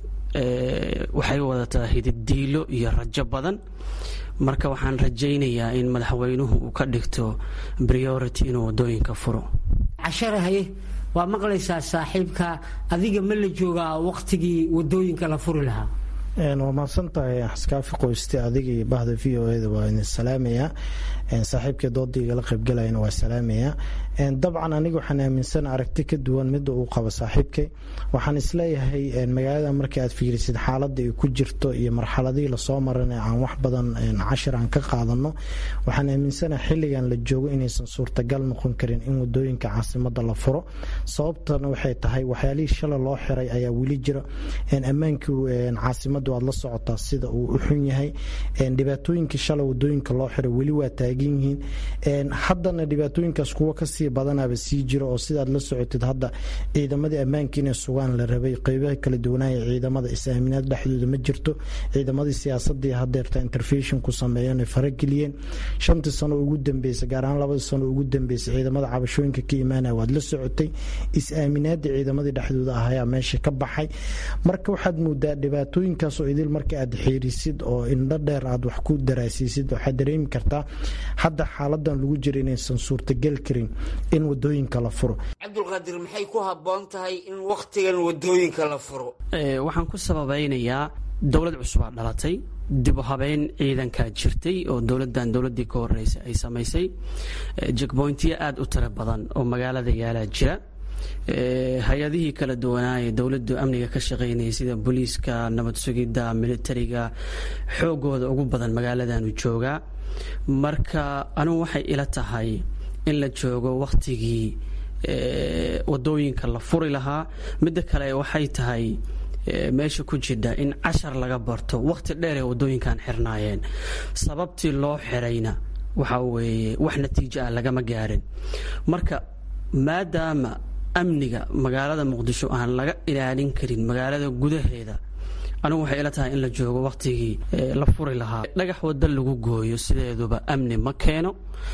waxay wadataa hididiilo iyo rajo badan marka waxaan rajaynayaa in madaxweynuhu uu ka dhigto priority inuu wadooyinka furo casharahaye waa maqlaysaa saaxiibka adiga ma la joogaa wakhtigii wadooyinka la furi lahaa waa mahadsantahay xaskaafi qoyste adiga iyo bahda v o eda waa idin salaamayaa saaxiibkii doodayga la qaybgalayana waa salaamayaa dabcan aniga waxaan aaminsan aragti ka duwan midda uu qabo saaxiibkay waxaan isleeyahay magaalada markii aad fiirisid xaaladda ay ku jirto iyo marxaladihii lasoo maran aan wax badan cashir aan ka qaadano waxaan aaminsanaha xilligan la joogo inaysan suurtagal noqon karin in wadooyinka caasimada la furo sababtana waxay tahay waxyaalihii shala loo xiray ayaa weli jira ammaankii caasimadu aad la socotaa sida uu u xun yahay dhibaatooyinkii shala wadooyinka loo xiray weli waa taagan yihiin haddana dhibaatooyinkaas kuwa kasii badanaba sii jiro oo sidaad la socotid hadda ciidamadii ammaanka inay sugaan la rabay qeybaha kala duwanaya ciidamada is-aaminaad dhexdooda ma jirto ciidamadii siyaasadii hadeerta interfeshon ku sameeyeen ay farageliyeen shantii sano ugu dambeysay gaar ahaan labadii sano ugu dambeysay ciidamada cabashooyinka ka imaanaya waad la socotay is-aaminaadii ciidamadii dhexdooda ahayaa meesha ka baxay marka waxaad moodaa dhibaatooyinkaasoo idil marka aad xiirisid oo indho dheer aad wax ku daraasiisid waxaad dareemi kartaa hadda xaaladan lagu jira inaysan suurtagal karin in wadooyinka la furo cabdulqaadir maxay ku habboon tahay in wakhtigan wadooyinka la furo waxaan ku sababaynayaa dowlad cusubaa dhalatay dib u habeyn ciidankaa jirtay oo dowladan dowladii ka horeysay ay samaysay jekboyntiyo aada u tiro badan oo magaalada yaalaa jira hay-adihii kala duwanaaye dowladu amniga ka shaqeynayay sida booliiska nabad sugidda militariga xoogooda ugu badan magaaladanu joogaa marka anigu waxay ila tahay in la joogo wakhtigii wadooyinka la furi lahaa midda kale waxay tahay meesha ku jidha in cashar laga barto wakhti dheer ee wadooyinkan xirnaayeen sababtii loo xirayna waxa weeye wax natiijo ah lagama gaarin marka maadaama amniga magaalada muqdisho aan laga ilaalin karin magaalada gudaheeda anigu waxay ila tahay in la joogo wakhtigii la furi lahaa dhagax wada lagu gooyo sideeduba amni ma keeno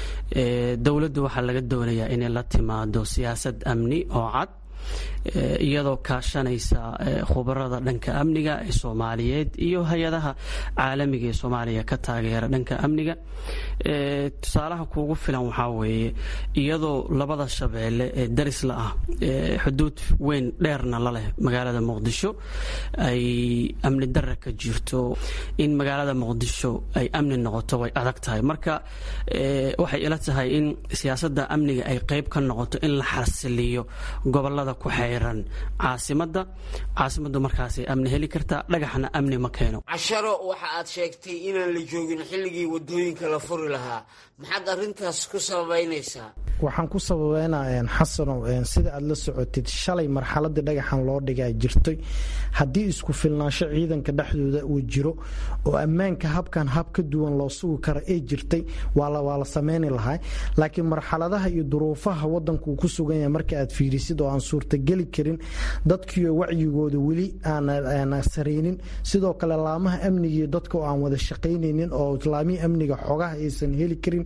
dowladdu waxaa laga doonayaa inay la timaado siyaasad amni oo cad iyadoo kaashanaysa khubarada dhanka amniga ee soomaaliyeed iyo hay-adaha caalamiga ee soomaaliya ka taageera dhanka amniga tusaalaha kuugu filan waxaa weeye iyadoo labada shabeelle ee darisla ah xuduud weyn dheerna la leh magaalada muqdisho ay amni dara ka jirto in magaalada muqdisho ay amni noqoto way adag tahay marka waxay ila tahay in siyaasadda amniga ay qeyb ka noqoto in la xasiliyo gobolada ku xeyran caasimada caasimadu markaasay amni heli kartaa dhagaxna amni ma keeno casharo waxa aad sheegtay inaan la joogin xilligii wadooyinka la furi lahaa maxaad arrintaas ku sababaynaysaa waxaan ku sababeynaa xasanow sida aad la socotid shalay marxaladii dhagaxan loo dhigaa jirtay haddii isku filnaansho ciidanka dhexdooda uu jiro oo ammaanka habkan hab ka duwan loo sugi karo ay jirtay waa la sameyni lahaa laakiin marxaladaha iyo duruufaha wadanku uu ku sugan yahay marka aad fiirisid oo aan suurtageli karin dadkiio wacyigooda weli aana saraynin sidoo kale laamaha amnigiiyo dadka oo aan wada shaqaynaynin oo laamihii amniga xogaha aysan heli karin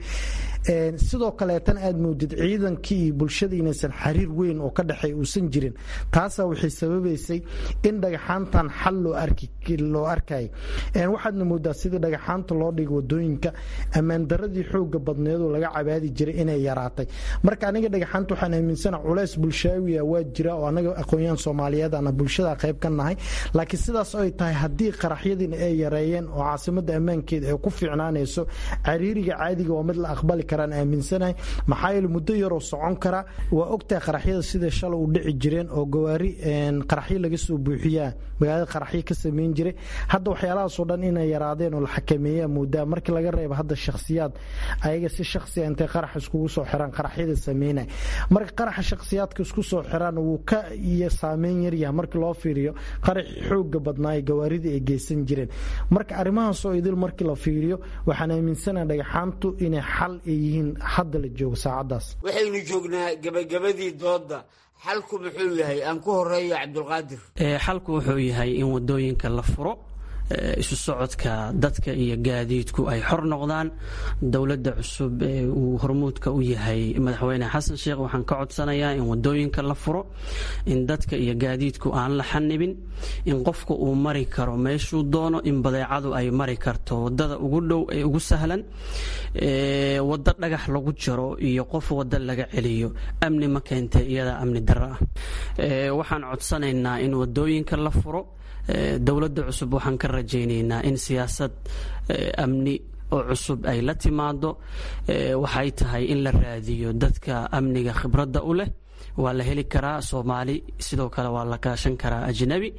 sidoo kaleetan aad moodid ciidankii iyo bulshada inaysan xariir weyn oo ka dhexeey uusan jirin taasaa waxay sababaysay in dhagaxaantan xal loo arkay waxaadna moodaa sidii dhagaxaanta loo dhiga wadooyinka ammaandaradii xooga badneedoo laga cabaadi jiray inay yaraatay marka aniga dhagaxaanta waxaan aaminsana culeys bulshaawiya waa jira oo anaga aqoonyahan soomaaliyeed ana bulshada qayb ka nahay laakiin sidaas ay tahay haddii qaraxyadiina ay yareeyeen oo caasimada ammaankeeda ay ku fiicnaanayso cariiriga caadiga waa mid la aqbali karaan aaminsanahay maxaa yeele muddo yaroo socon kara waa ogtahay qaraxyada sida shalay u dhici jireen oo gawaari qaraxyo laga soo buuxiyaa magaalada qaraxyo ka sameyn jiray hadda waxyaalahaasoo dhan inay yaraadeen oo la xakameeyaa moodaa markii laga reebo hadda shakhsiyaad ayaga si shakhsiya intay qarax iskugu soo xiraan qaraxyada sameynay marka qaraxa shakhsiyaadka isku soo xiraan wuu ka iyo saameyn yaryahay markii loo fiiriyo qaraxi xooga badnaayo gawaarida ay geysan jireen marka arrimahaasoo idil markii la fiiriyo waxaan aaminsanaha dhagaxaantu inay xal ay yihiin hadda la joogo saacaddaas waxaynu joognaa gebagabadii doodda xalku muxuu yahay aan ku horeeyo cabdulqaadir xalku wuxuu yahay in wadooyinka la furo isu socodka dadka iyo gaadiidku ay xor noqdaan dowladda cusub ee uu hormuudka u yahay madaxweyne xasan sheekh waxaan ka codsanayaa in wadooyinka la furo in dadka iyo gaadiidku aan la xanibin in qofka uu mari karo meeshuu doono in badeecadu ay mari karto wadada ugu dhow ee ugu sahlan wado dhagax lagu jaro iyo qof wado laga celiyo amni ma keentee iyadaa amni darro ah waxaan codsanaynaa in wadooyinka la furo dowladda cusub waxaan ka rajaynaynaa in siyaasad amni oo cusub ay la timaado waxay tahay in la raadiyo dadka amniga khibradda u leh waa la heli karaa soomaali sidoo kale waa la kaashan karaa ajnabi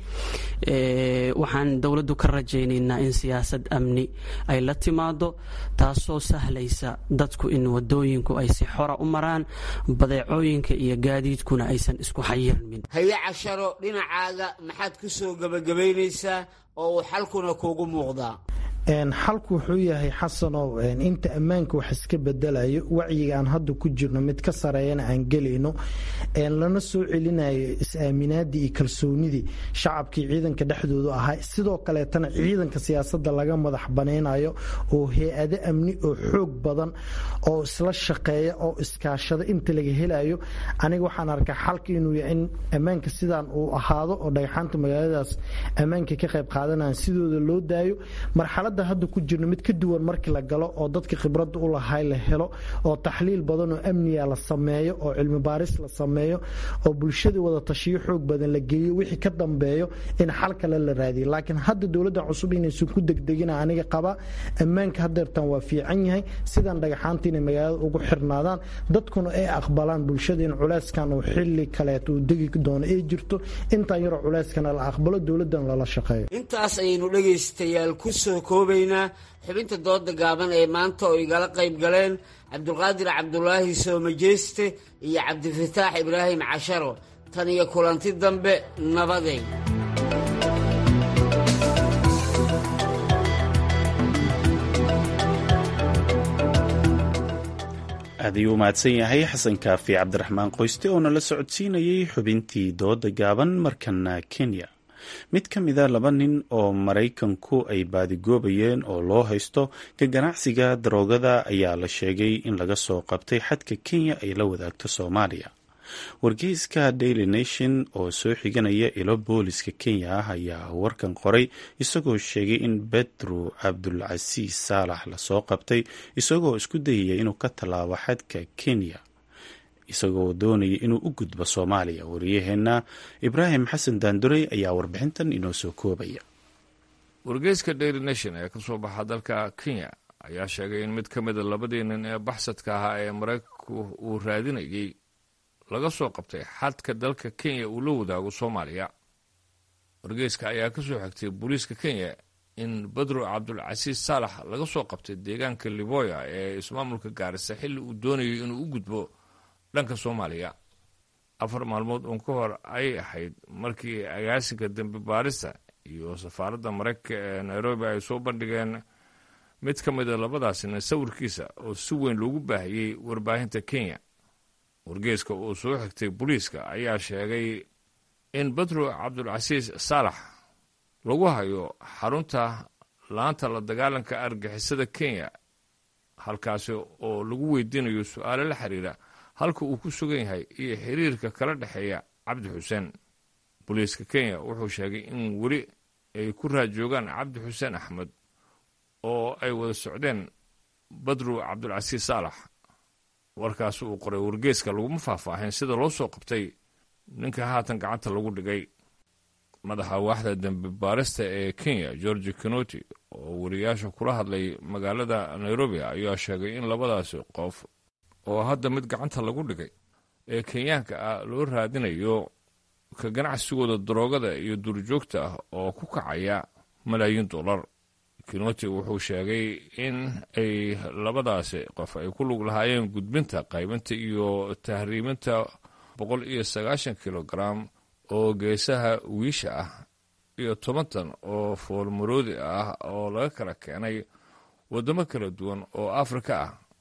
waxaan dowladdu ka rajaynaynaa in siyaasad amni ay la timaado taasoo sahlaysa dadku in wadooyinku ay si xora u maraan badeecooyinka iyo gaadiidkuna aysan isku xayirmin haye casharo dhinacaaga maxaad ku soo gebagabaynaysaa oo uu xalkuna kuugu muuqdaa xalku wuxuu yahay xasanow inta ammaanka wax iska bedelayo wacyiga aan hadda ku jirno mid ka sareeyana aan gelayno lana soo celinayo is-aaminaadii iyo kalsoonidii shacabkii ciidanka dhexdoodu ahaa sidoo kaleetana ciidanka siyaasada laga madax banaynayo oo hay-ado amni oo xoog badan oo isla shaqeeya oo iskaashada inta laga helayo aniga waxaan arkaa xalka inuu yahay in ammaanka sidaan uu ahaado oo dhagxaanta magaaladaas ammaanka ka qayb qaadanaan sidooda loo daayo marxalad hadda ku jirno mid ka duwan markii la galo oo dadka khibradda u lahay la helo oo taxliil badan oo amniga la sameeyo oo cilmi baaris la sameeyo oo bulshada wada tashiyo xoog badan la geeyo wixii ka dambeeyo in xal kale la raadiyo laakiin hadda dowladda cusub inaysan ku degdegina aniga qaba ammaanka hadeertan waa fiican yahay sidan dhagaxaanta inay magaalada ugu xirnaadaan dadkuna ay aqbalaan bulshada in culeyskan uu xili kaleet uu degi doono ay jirto intaan yaroo culeyskana la aqbalo dowladdan lala shaqeeyo intaas ayaynu dhegaystayaal ku soo koobaynaa xubinta dooda gaaban ee maanta oo igala qayb galeen cabdulqaadir cabdulaahi soomajeyste iyo cabdifataax ibraahim casharo tan iyo kulanti dambe nabaday aad ayuu u mahadsan yahay xasan kaafi cabdiraxmaan qoyste oo nala socodsiinayay xubintii dooda gaaban markana kenya mid ka mida laba nin oo maraykanku ay baadigoobayeen oo loo haysto ka ganacsiga daroogada ayaa la sheegay in laga soo qabtay xadka kenya ay la wadaagto soomaaliya wargeyska daily nation oo soo xiganaya ilo booliska kenya ah ayaa warkan qoray isagoo sheegay in bedro cabdulcasiis saalax lasoo qabtay isagoo isku dayaya inuu ka tallaabo xadka kenya isagoo doonaya inuu u gudbo soomaaliya wariyaheenna ibraahim xasan daandurey ayaa warbixintan inoo soo koobaya wargeyska daily nation ee ka soo baxa dalka kenya ayaa sheegay in mid ka mida labadii nin ee baxsadka ahaa ee maraykanku uu raadinayay laga soo qabtay xadka dalka kenya uu la wadaago soomaaliya wargeyska ayaa ka soo xigtay booliiska kenya in badro cabdulcasiis saalax laga soo qabtay deegaanka liboya ee ismaamulka gaarisa xilli uu doonayay inuu u gudbo dhanka soomaaliya afar maalmood uun ka hor ayay ahayd markii agaasinka dembi baarista iyo safaaradda maraykanka ee nairobi ay soo bandhigeen mid ka mida labadaasina sawirkiisa oo si weyn loogu baahiyey warbaahinta kenya wargeeska uu soo xigtay booliiska ayaa sheegay in badro cabdulcasiis saalax lagu hayo xarunta laanta la dagaalanka argixisada kenya halkaasi oo lagu weydiinayo su-aalo la xiriira halka uu ku sugan yahay iyo xiriirka kala dhexeeya cabdi xuseen booliiska kenya wuxuu sheegay in weli ay ku raajoogaan cabdi xuseen axmed oo ay wada socdeen badru cabdulcasiis saalax warkaas uu qoray wargeeska laguma faahfaahin sida loo soo qabtay ninka haatan gacanta lagu dhigay madaxa waaxda dembi baarista ee kenya georgi kinoti oo wariyaasha kula hadlay magaalada nairobi ayaa sheegay in labadaasi qof oo hadda mid gacanta lagu dhigay ee kenyaanka ah loo raadinayo ka ganacsigooda daroogada iyo duurjoogta ah oo ku kacaya malaayiin dollar kinoti wuxuu sheegay in ay labadaasi qof ay ku lug lahaayeen gudbinta qaybinta iyo tahriiminta boqol iyo sagaashan kilogaram oo geesaha wiisha ah iyo toban tan oo foolmaroodi ah oo laga kala keenay waddamo kala duwan oo afrika ah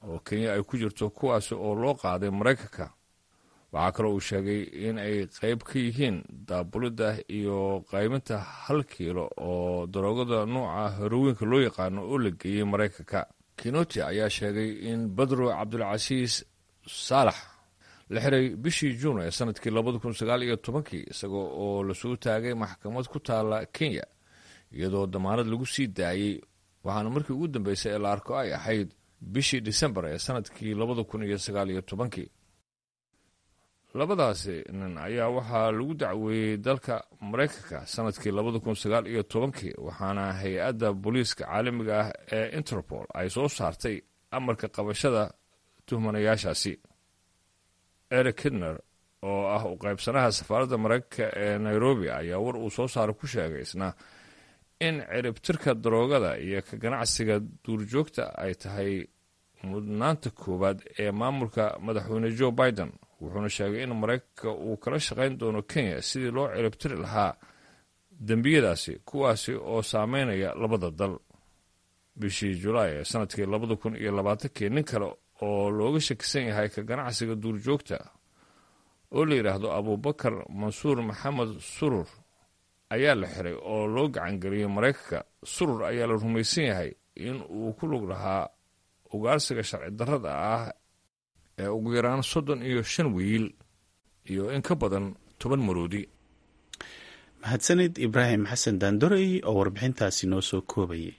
oo kenya ay ku jirto kuwaasi oo loo qaaday maraykanka waxaa kaloo uu sheegay in ay qayb ka yihiin daabulidda iyo qaybinta hal kiilo oo daroogada nuuca herowiinka loo yaqaano oo la geeyey maraykanka kinoti ayaa sheegay in badro cabdulcasiis saalax la xiray bishii juun ee sanadkii labada kun sagaal iyo tobankii isagoo oo lasoo taagay maxkamad ku taala kenya iyadoo damaanad lagu sii daayey waxaana markii ugu dambeysay ee la arko ay ahayd bishii disembar ee sanadkii labada kun iyo sagaal iyo tobankii labadaasi nin ayaa waxaa lagu dacweeyey dalka maraykanka sanadkii labada kun sagaal iyo tobankii waxaana hay-adda booliiska caalamiga ah ee interpol ay soo saartay amarka qabashada tuhmanayaashaasi eric kidner oo ah u qaybsanaha safaaradda maraykanka ee nairobi ayaa war uu soo saaray ku sheegay isna in ciribtirka daroogada iyo ka ganacsiga duurjoogta ay tahay mudnaanta koowaad ee maamulka madaxweyne joe biden wuxuuna sheegay in maraykanka uu kala shaqayn doono kenya sidii loo ciribtiri lahaa dembiyadaasi kuwaasi oo saameynaya labada dal bishii julaay ee sanadkii labada kun iyo labaatankii nin kale oo looga shakisan yahay ka ganacsiga duurjoogta oo la yidhaahdo abubakar mansuur maxamed surur ayaa la xiray oo loo gacangeliyey maraykanka surur ayaa la rumaysan yahay in uu ku lug lahaa ugaarsiga sharci darrada ah ee ugu yaraan soddon iyo shan wiil iyo in ka badan toban maroodi mahadsanid ibraahim xasan daandorey oo warbixintaasi noo soo koobayay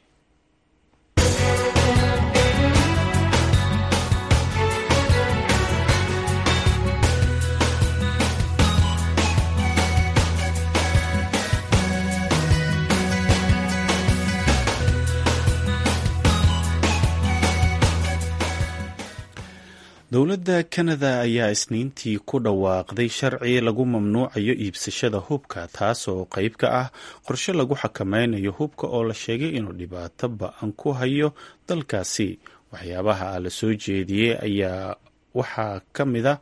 dowladda kanada ayaa isniintii ku dhawaaqday sharci lagu mamnuucayo iibsashada hubka taasoo qeyb ka ah qorshe lagu xakameynayo hubka oo la sheegay inuu dhibaato ba-an ku hayo dalkaasi waxyaabaha la soo jeediyey ayaa waxaa kamida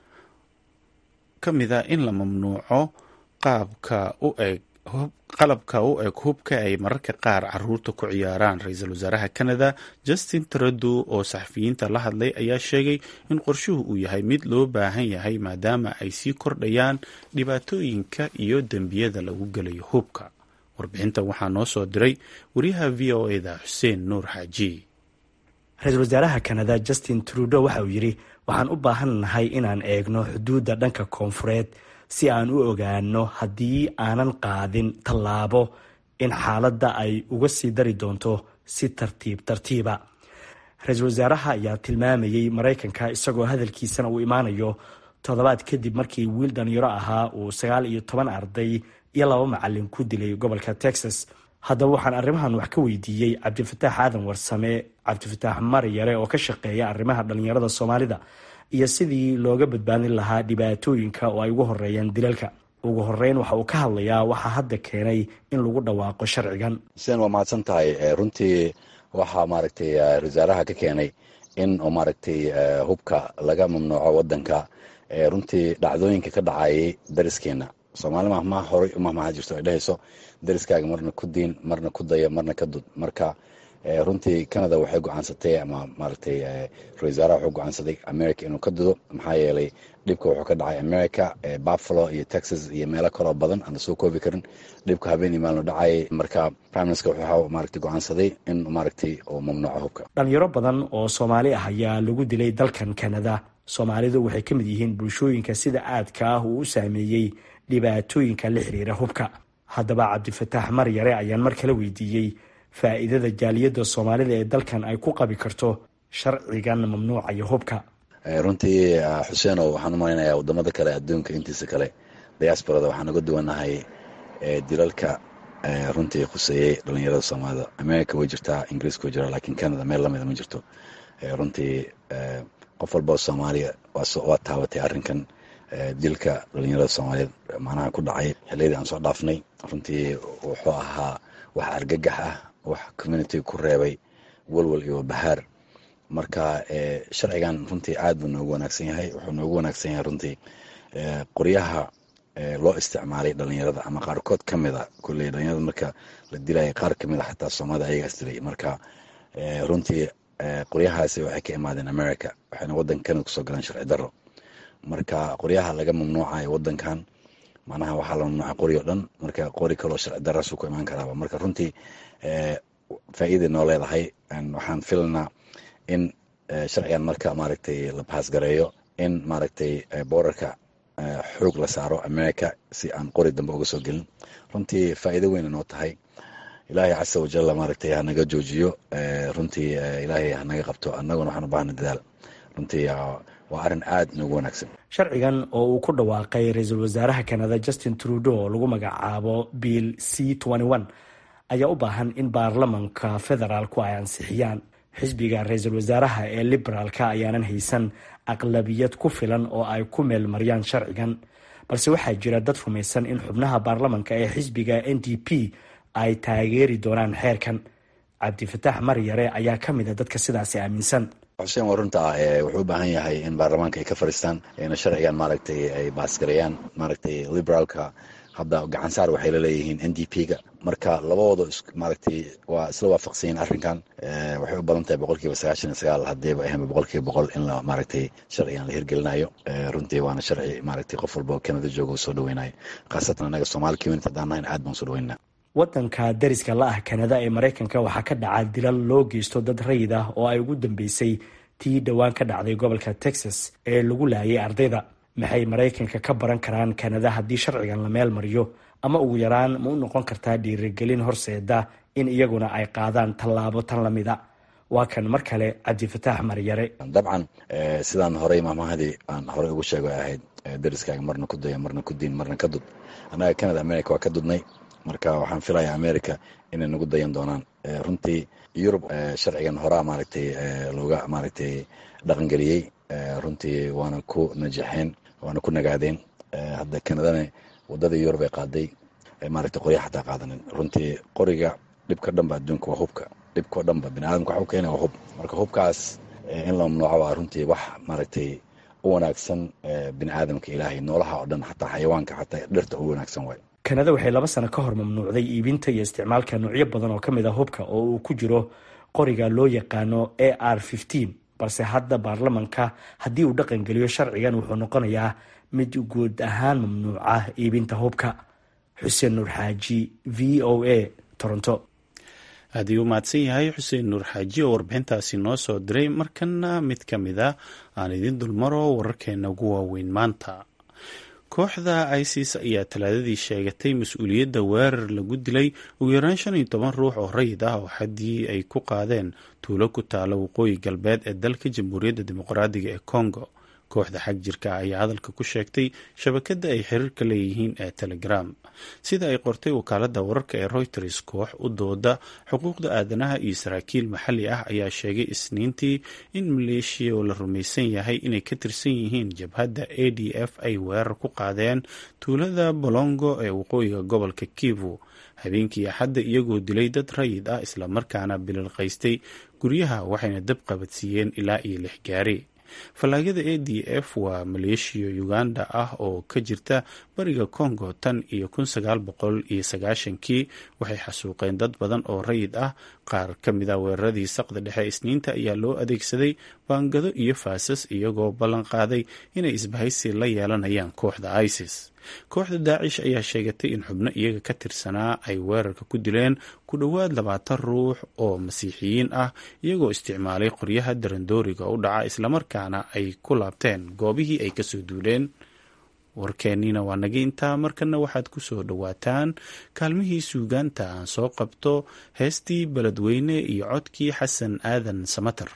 ka mid a in la mamnuuco qaabka u eg qalabka u eg hubka ay mararka qaar caruurta ku ciyaaraan ra-iisul wasaaraha canada justin trudeau oo saxafiyiinta la hadlay ayaa sheegay in qorshuhu uu yahay mid loo baahan yahay maadaama ay sii kordhayaan dhibaatooyinka iyo dembiyada lagu gelayo hubka warbixintan waxaa noo soo diray wariyaha v o eda xuseen nuur xaaji ra-iisul wasaaraha canada justin trudeau waxa uu yidhi waxaan u baahan nahay inaan eegno xuduudda dhanka koonfureed si aan u ogaano haddii aanan qaadin tallaabo in xaaladda ay uga sii dari doonto si tartiib tartiiba ra-iisul wasaaraha ayaa tilmaamayey maraykanka isagoo hadalkiisana uu imaanayo toddobaad kadib markii wiil dhalinyaro ahaa uu sagaal iyo toban arday iyo laba macalin ku dilay gobolka texas haddaba waxaan arrimahan wax ka weydiiyey cabdifataax aadan warsame cabdifataax maryare oo ka shaqeeya arrimaha dhalinyarada soomaalida iyo sidii looga badbaadin lahaa dhibaatooyinka oo ay ugu horeeyaan dilalka ugu horeyn waxa uu ka hadlayaa waxaa hadda keenay in lagu dhawaaqo sharcigan sen waa mahadsan tahay runtii waxaa maaragtay wasaaraha ka keenay in maaragtay hubka laga mamnuuco wadanka runtii dhacdooyinka ka dhacayay dariskeena soomaali mahmaa horay umahmaha jirto ay dhehayso dariskaaga marna ku diin marna ku daya marna ka dud marka runtii canada waxay go-aansatay ama maaragtay ra-isul wasaaraha wuxuu go-aansaday america inuu ka dudo maxaa yeelay dhibka wuxuu ka dhacay america buffalo iyo texas iyo meelo kaloo badan aan lasoo koobi karin dhibka habeen iyo maalinu dhacayay marka prime minister wuxuu maaragtay go-aansaday in maaragtay uu mamnuuco hubka dhalinyaro badan oo soomaali ah ayaa lagu dilay dalkan canada soomaalidu waxay ka mid yihiin bulshooyinka sida aadka ah uu u saameeyey dhibaatooyinka la xiriira hubka haddaba cabdifataax maryare ayaan mar kale weydiiyey faa'iidada jaaliyadda soomaalida ee dalkan ay ku qabi karto sharcigan mamnuucaya hubka runtii xuseenow waxaan u malaynayaa wadamada kale adduunka intiisa kale diasporada waxaan uga duwanahay dilalka runtii khuseeyey dhalinyarada soomaalida america way jirtaa ingiriiska way jiraa lakiin canada meel lamida ma jirto runtii qof walbao soomaaliya waa taabatay arrinkan dilka dhalinyarada soomaaliyeed macnaha ku dhacay xiliyadii aan soo dhaafnay runtii wuxuu ahaa wax argagax ah wax communitiga ku reebay walwal iyo bahaar marka sharcigan runtii aad buu noogu wanaagsan yahay wuxuu noogu wanaagsan yahay runtii qoryaha loo isticmaalay dhalinyarada ama qaarkood ka mida kulley dhalinyarada marka la dilaya qaar kamid a xataa soomaalida ayagaas dilay marka runtii qoryahaasi waxay ka imaadeen america waxayna waddanka canada kusoo galeen sharci darro marka qoryaha laga mamnuucayo waddankan macnaha waxaa la mamnuucay qori o dhan marka qori kaloo sharci darrasu ku imaan karaaba marka runtii faa'iiday noo leedahay waxaan filanaa in sharcigan marka maaragtay la baasgareeyo in maaragtay boorarka xoog la saaro america si aan qori dambe uga soo gelin runtii faa'iido weyna noo tahay ilaahay casa wajalla maaragtay hanaga joojiyo runtii ilaahay hanaga qabto annaguna waxaan u baahna dadaal runtii waa arrin aad noogu wanaagsan sharcigan oo uu ku dhawaaqay ra-iisul wasaaraha kanada justin trudeau oo lagu magacaabo bill c ayaa u baahan in baarlamanka federaalku ay ansixiyaan xisbiga ra-iisul wasaaraha ee liberaalka ayaanan haysan aqlabiyad ku filan oo ay ku meelmariyaan sharcigan balse waxaa jira dad rumaysan in xubnaha baarlamanka ee xisbiga n d p ay taageeri doonaan xeerkan cabdifataax maryare ayaa ka mid a dadka sidaasi aaminsan xuseen waa runta ah wuxuu u baahan yahay in baarlamaanka ay ka fadhiistaan ina sharcigan maaragtay ay baasgareeyaan maaragtay liberaalka hadda gacan saar waxay la leeyihiin n d p ga marka labadooda maaragtay waa isla waafaqsanyiin arrinkan waxay u badan tahay boqolkiiba sagaashan iyo sagaal haddiiba ahanba boqolkiiba boqol in la maaragtay sharcigan la hirgelinayo runtii waana sharci maaragtay qof walba oo kanada jooga u soo dhaweynayo khaasatan annaga somaali community haddaan nahayn aad baan soo dhaweynaa waddanka dariska la ah kanada ee maraykanka waxaa ka dhaca dilal loo geysto dad rayid ah oo ay ugu dambeysay tii dhowaan ka dhacday gobolka texas ee lagu laayay ardayda maxay maraykanka ka baran karaan kanada haddii sharcigan la meel mariyo ama ugu yaraan ma u noqon kartaa dhiirigelin horseeda in iyaguna ay qaadaan tallaabo tan lamida waa kan mar kale cabdifataax maryare dabcan sidaan horey maamahadii aan horey ugu sheego ay ahayd dariskaaga marna ku daya marna ku diin marna ka dud annaga canada america waa ka dudnay marka waxaan filaya america inay nagu dayan doonaan runtii yurub sharcigan horaa maaragtay looga maaragtay dhaqangeliyey runtii waana ku najaxeen waana ku nagaadeen hadda kanadana wadadii yurub ay qaaday maaragtay qorya xataa qaadanin runtii qoriga dhibka dhanba adduunka waa hubka dhibkao dhanba biniaadamka waxa u keena waa hub marka hubkaas in la mamnuuco waa runtii wax maaragtay u wanaagsan bini aadamka ilaahay noolaha oo dhan xataa xayawaanka xataa dhirta u wanaagsan waay kanada waxay laba sano ka hor mamnuucday iibinta iyo isticmaalka noocyo badan oo ka mid a hubka oo uu ku jiro qoriga loo yaqaano a r balse hadda baarlamanka haddii uu dhaqangeliyo sharcigan wuxuu noqonayaa mid guud ahaan mamnuuca iibinta hubka xuseen nuur xaaji v o a toronto aad ayuu mahadsan yahay xuseen nuur xaaji oo warbixintaasi noo soo diray markana mid ka mid a aan idin dulmaro wararkeena ugu waaweyn maanta kooxda isis ayaa talaadadii sheegatay mas-uuliyadda weerar lagu dilay ugu yaraan shan iyo toban ruux oo rayid ah oo xaddii ay ku qaadeen tuulo ku taalo waqooyi galbeed ee dalka jamhuuriyadda dimuqraadiga ee congo kooxda xag jirka ayaa hadalka ku sheegtay shabakadda ay xiriirka leeyihiin ee telegram sida ay qortay wakaaladda wararka ee reuters koox u dooda xuquuqda aadanaha iyo saraakiil maxalli ah ayaa sheegay isniintii in maleeshiya oo la rumaysan yahay inay ka tirsan yihiin jabhadda a d f ay weerar ku qaadeen tuulada bolongo ee waqooyiga gobolka kivu habeenkii axadda iyagoo dilay dad rayid ah islamarkaana bililqaystay guryaha waxayna dab qabadsiiyeen ilaa iyo lix gaari fallaagada a d f waa maleeshiya uganda ah oo ka jirta bariga congo tan iyo kun sagaal boqol iyo sagaashankii waxay xasuuqeen dad badan oo rayid ah qaar ka mid a weeraradii saqda dhexe isniinta ayaa loo adeegsaday baangado iyo faasas iyagoo ballan qaaday inay isbahaysi la yeelanayaan kooxda isis kooxda daacish ayaa sheegatay in xubno iyaga ka tirsanaa ay weerarka ku dileen ku dhowaad labaatan ruux oo masiixiyiin ah iyagoo isticmaalay qoryaha darandooriga u dhaca islamarkaana ay ku laabteen goobihii ay kasoo duuleen warkeeniina waa naga intaa markana waxaad ku soo dhowaataan kaalmihii suugaanta aan soo qabto heestii beledweyne iyo codkii xasan aadan samater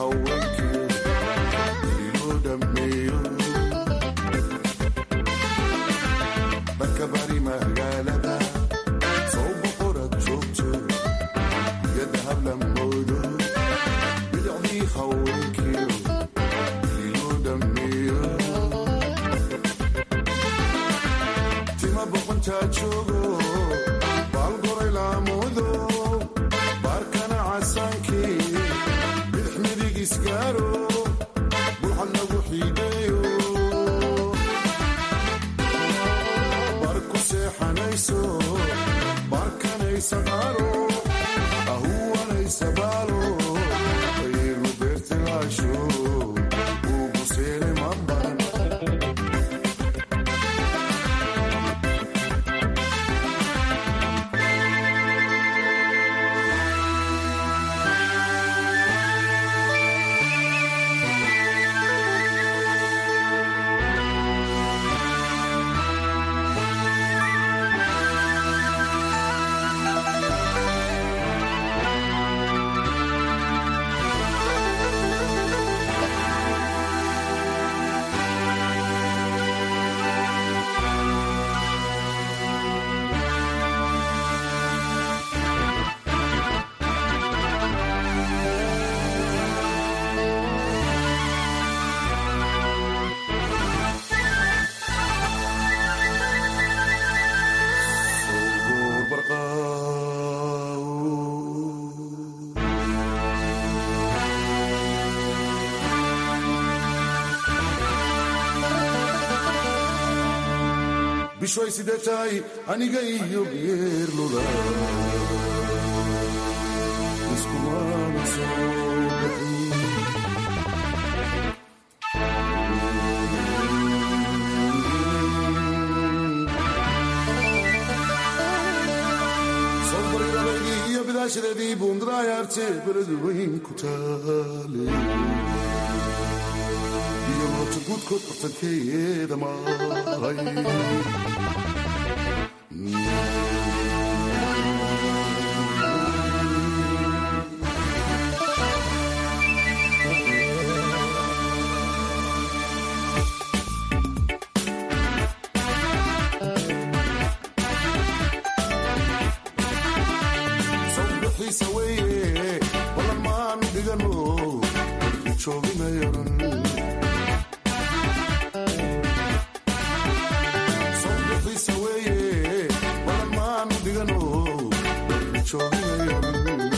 haweenkii iloo dhammeeyo dhanka bari magaalada soo boqorad joogto yada habla moodo bidacdii haweenkii iloo dhammeeyo tima boqontaa joogo baalgoray laamudo baarkana casaankii bidix midig isgaaro bulxad lagu xiideeyo bar ku seexanayso baarkanaysa qaaro ahuwanaysa baalo aynu beertilaasho ugu seele ma baran bishoy sidee tahay aniga iyo geerlula iskumana soo bixin sobarirabaydii iyo bidaashadeedii buundarayaarte beradu weyn ku taale iyo moota guudkood bartankeeda maray sawbixiisa weeye balan maanu dhigano warki jooginayaran sawbixiisa weeye balan maanu dhigano warki jooginayaran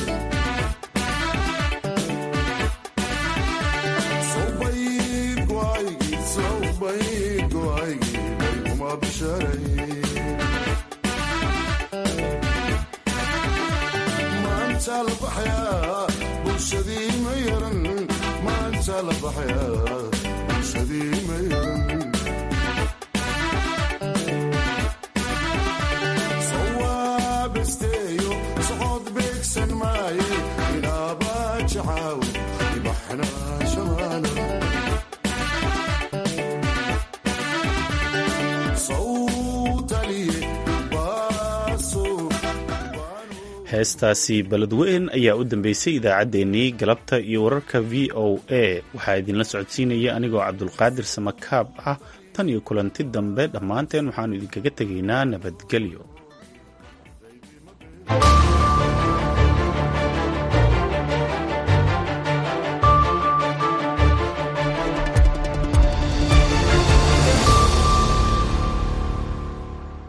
sawbayd go'aygii sawbayd go'aygii bayguma bisharay maanta la baxayaa bulshadii ma yaran maanta la baxayaa bulshadii ma yaran sawaabasteeyo socod beegsan maaye inaaba jacaaw ibaxna shamaana sawtaliye baaso heestaasi beledweyn ayaa u dambeysay idaacaddeenii galabta iyo wararka v o a waxaa idinla socodsiinaya anigoo cabdulqaadir samakaab ah tan iyo kulanti dambe dhammaanteen waxaannu idinkaga tegaynaa nabadgelyo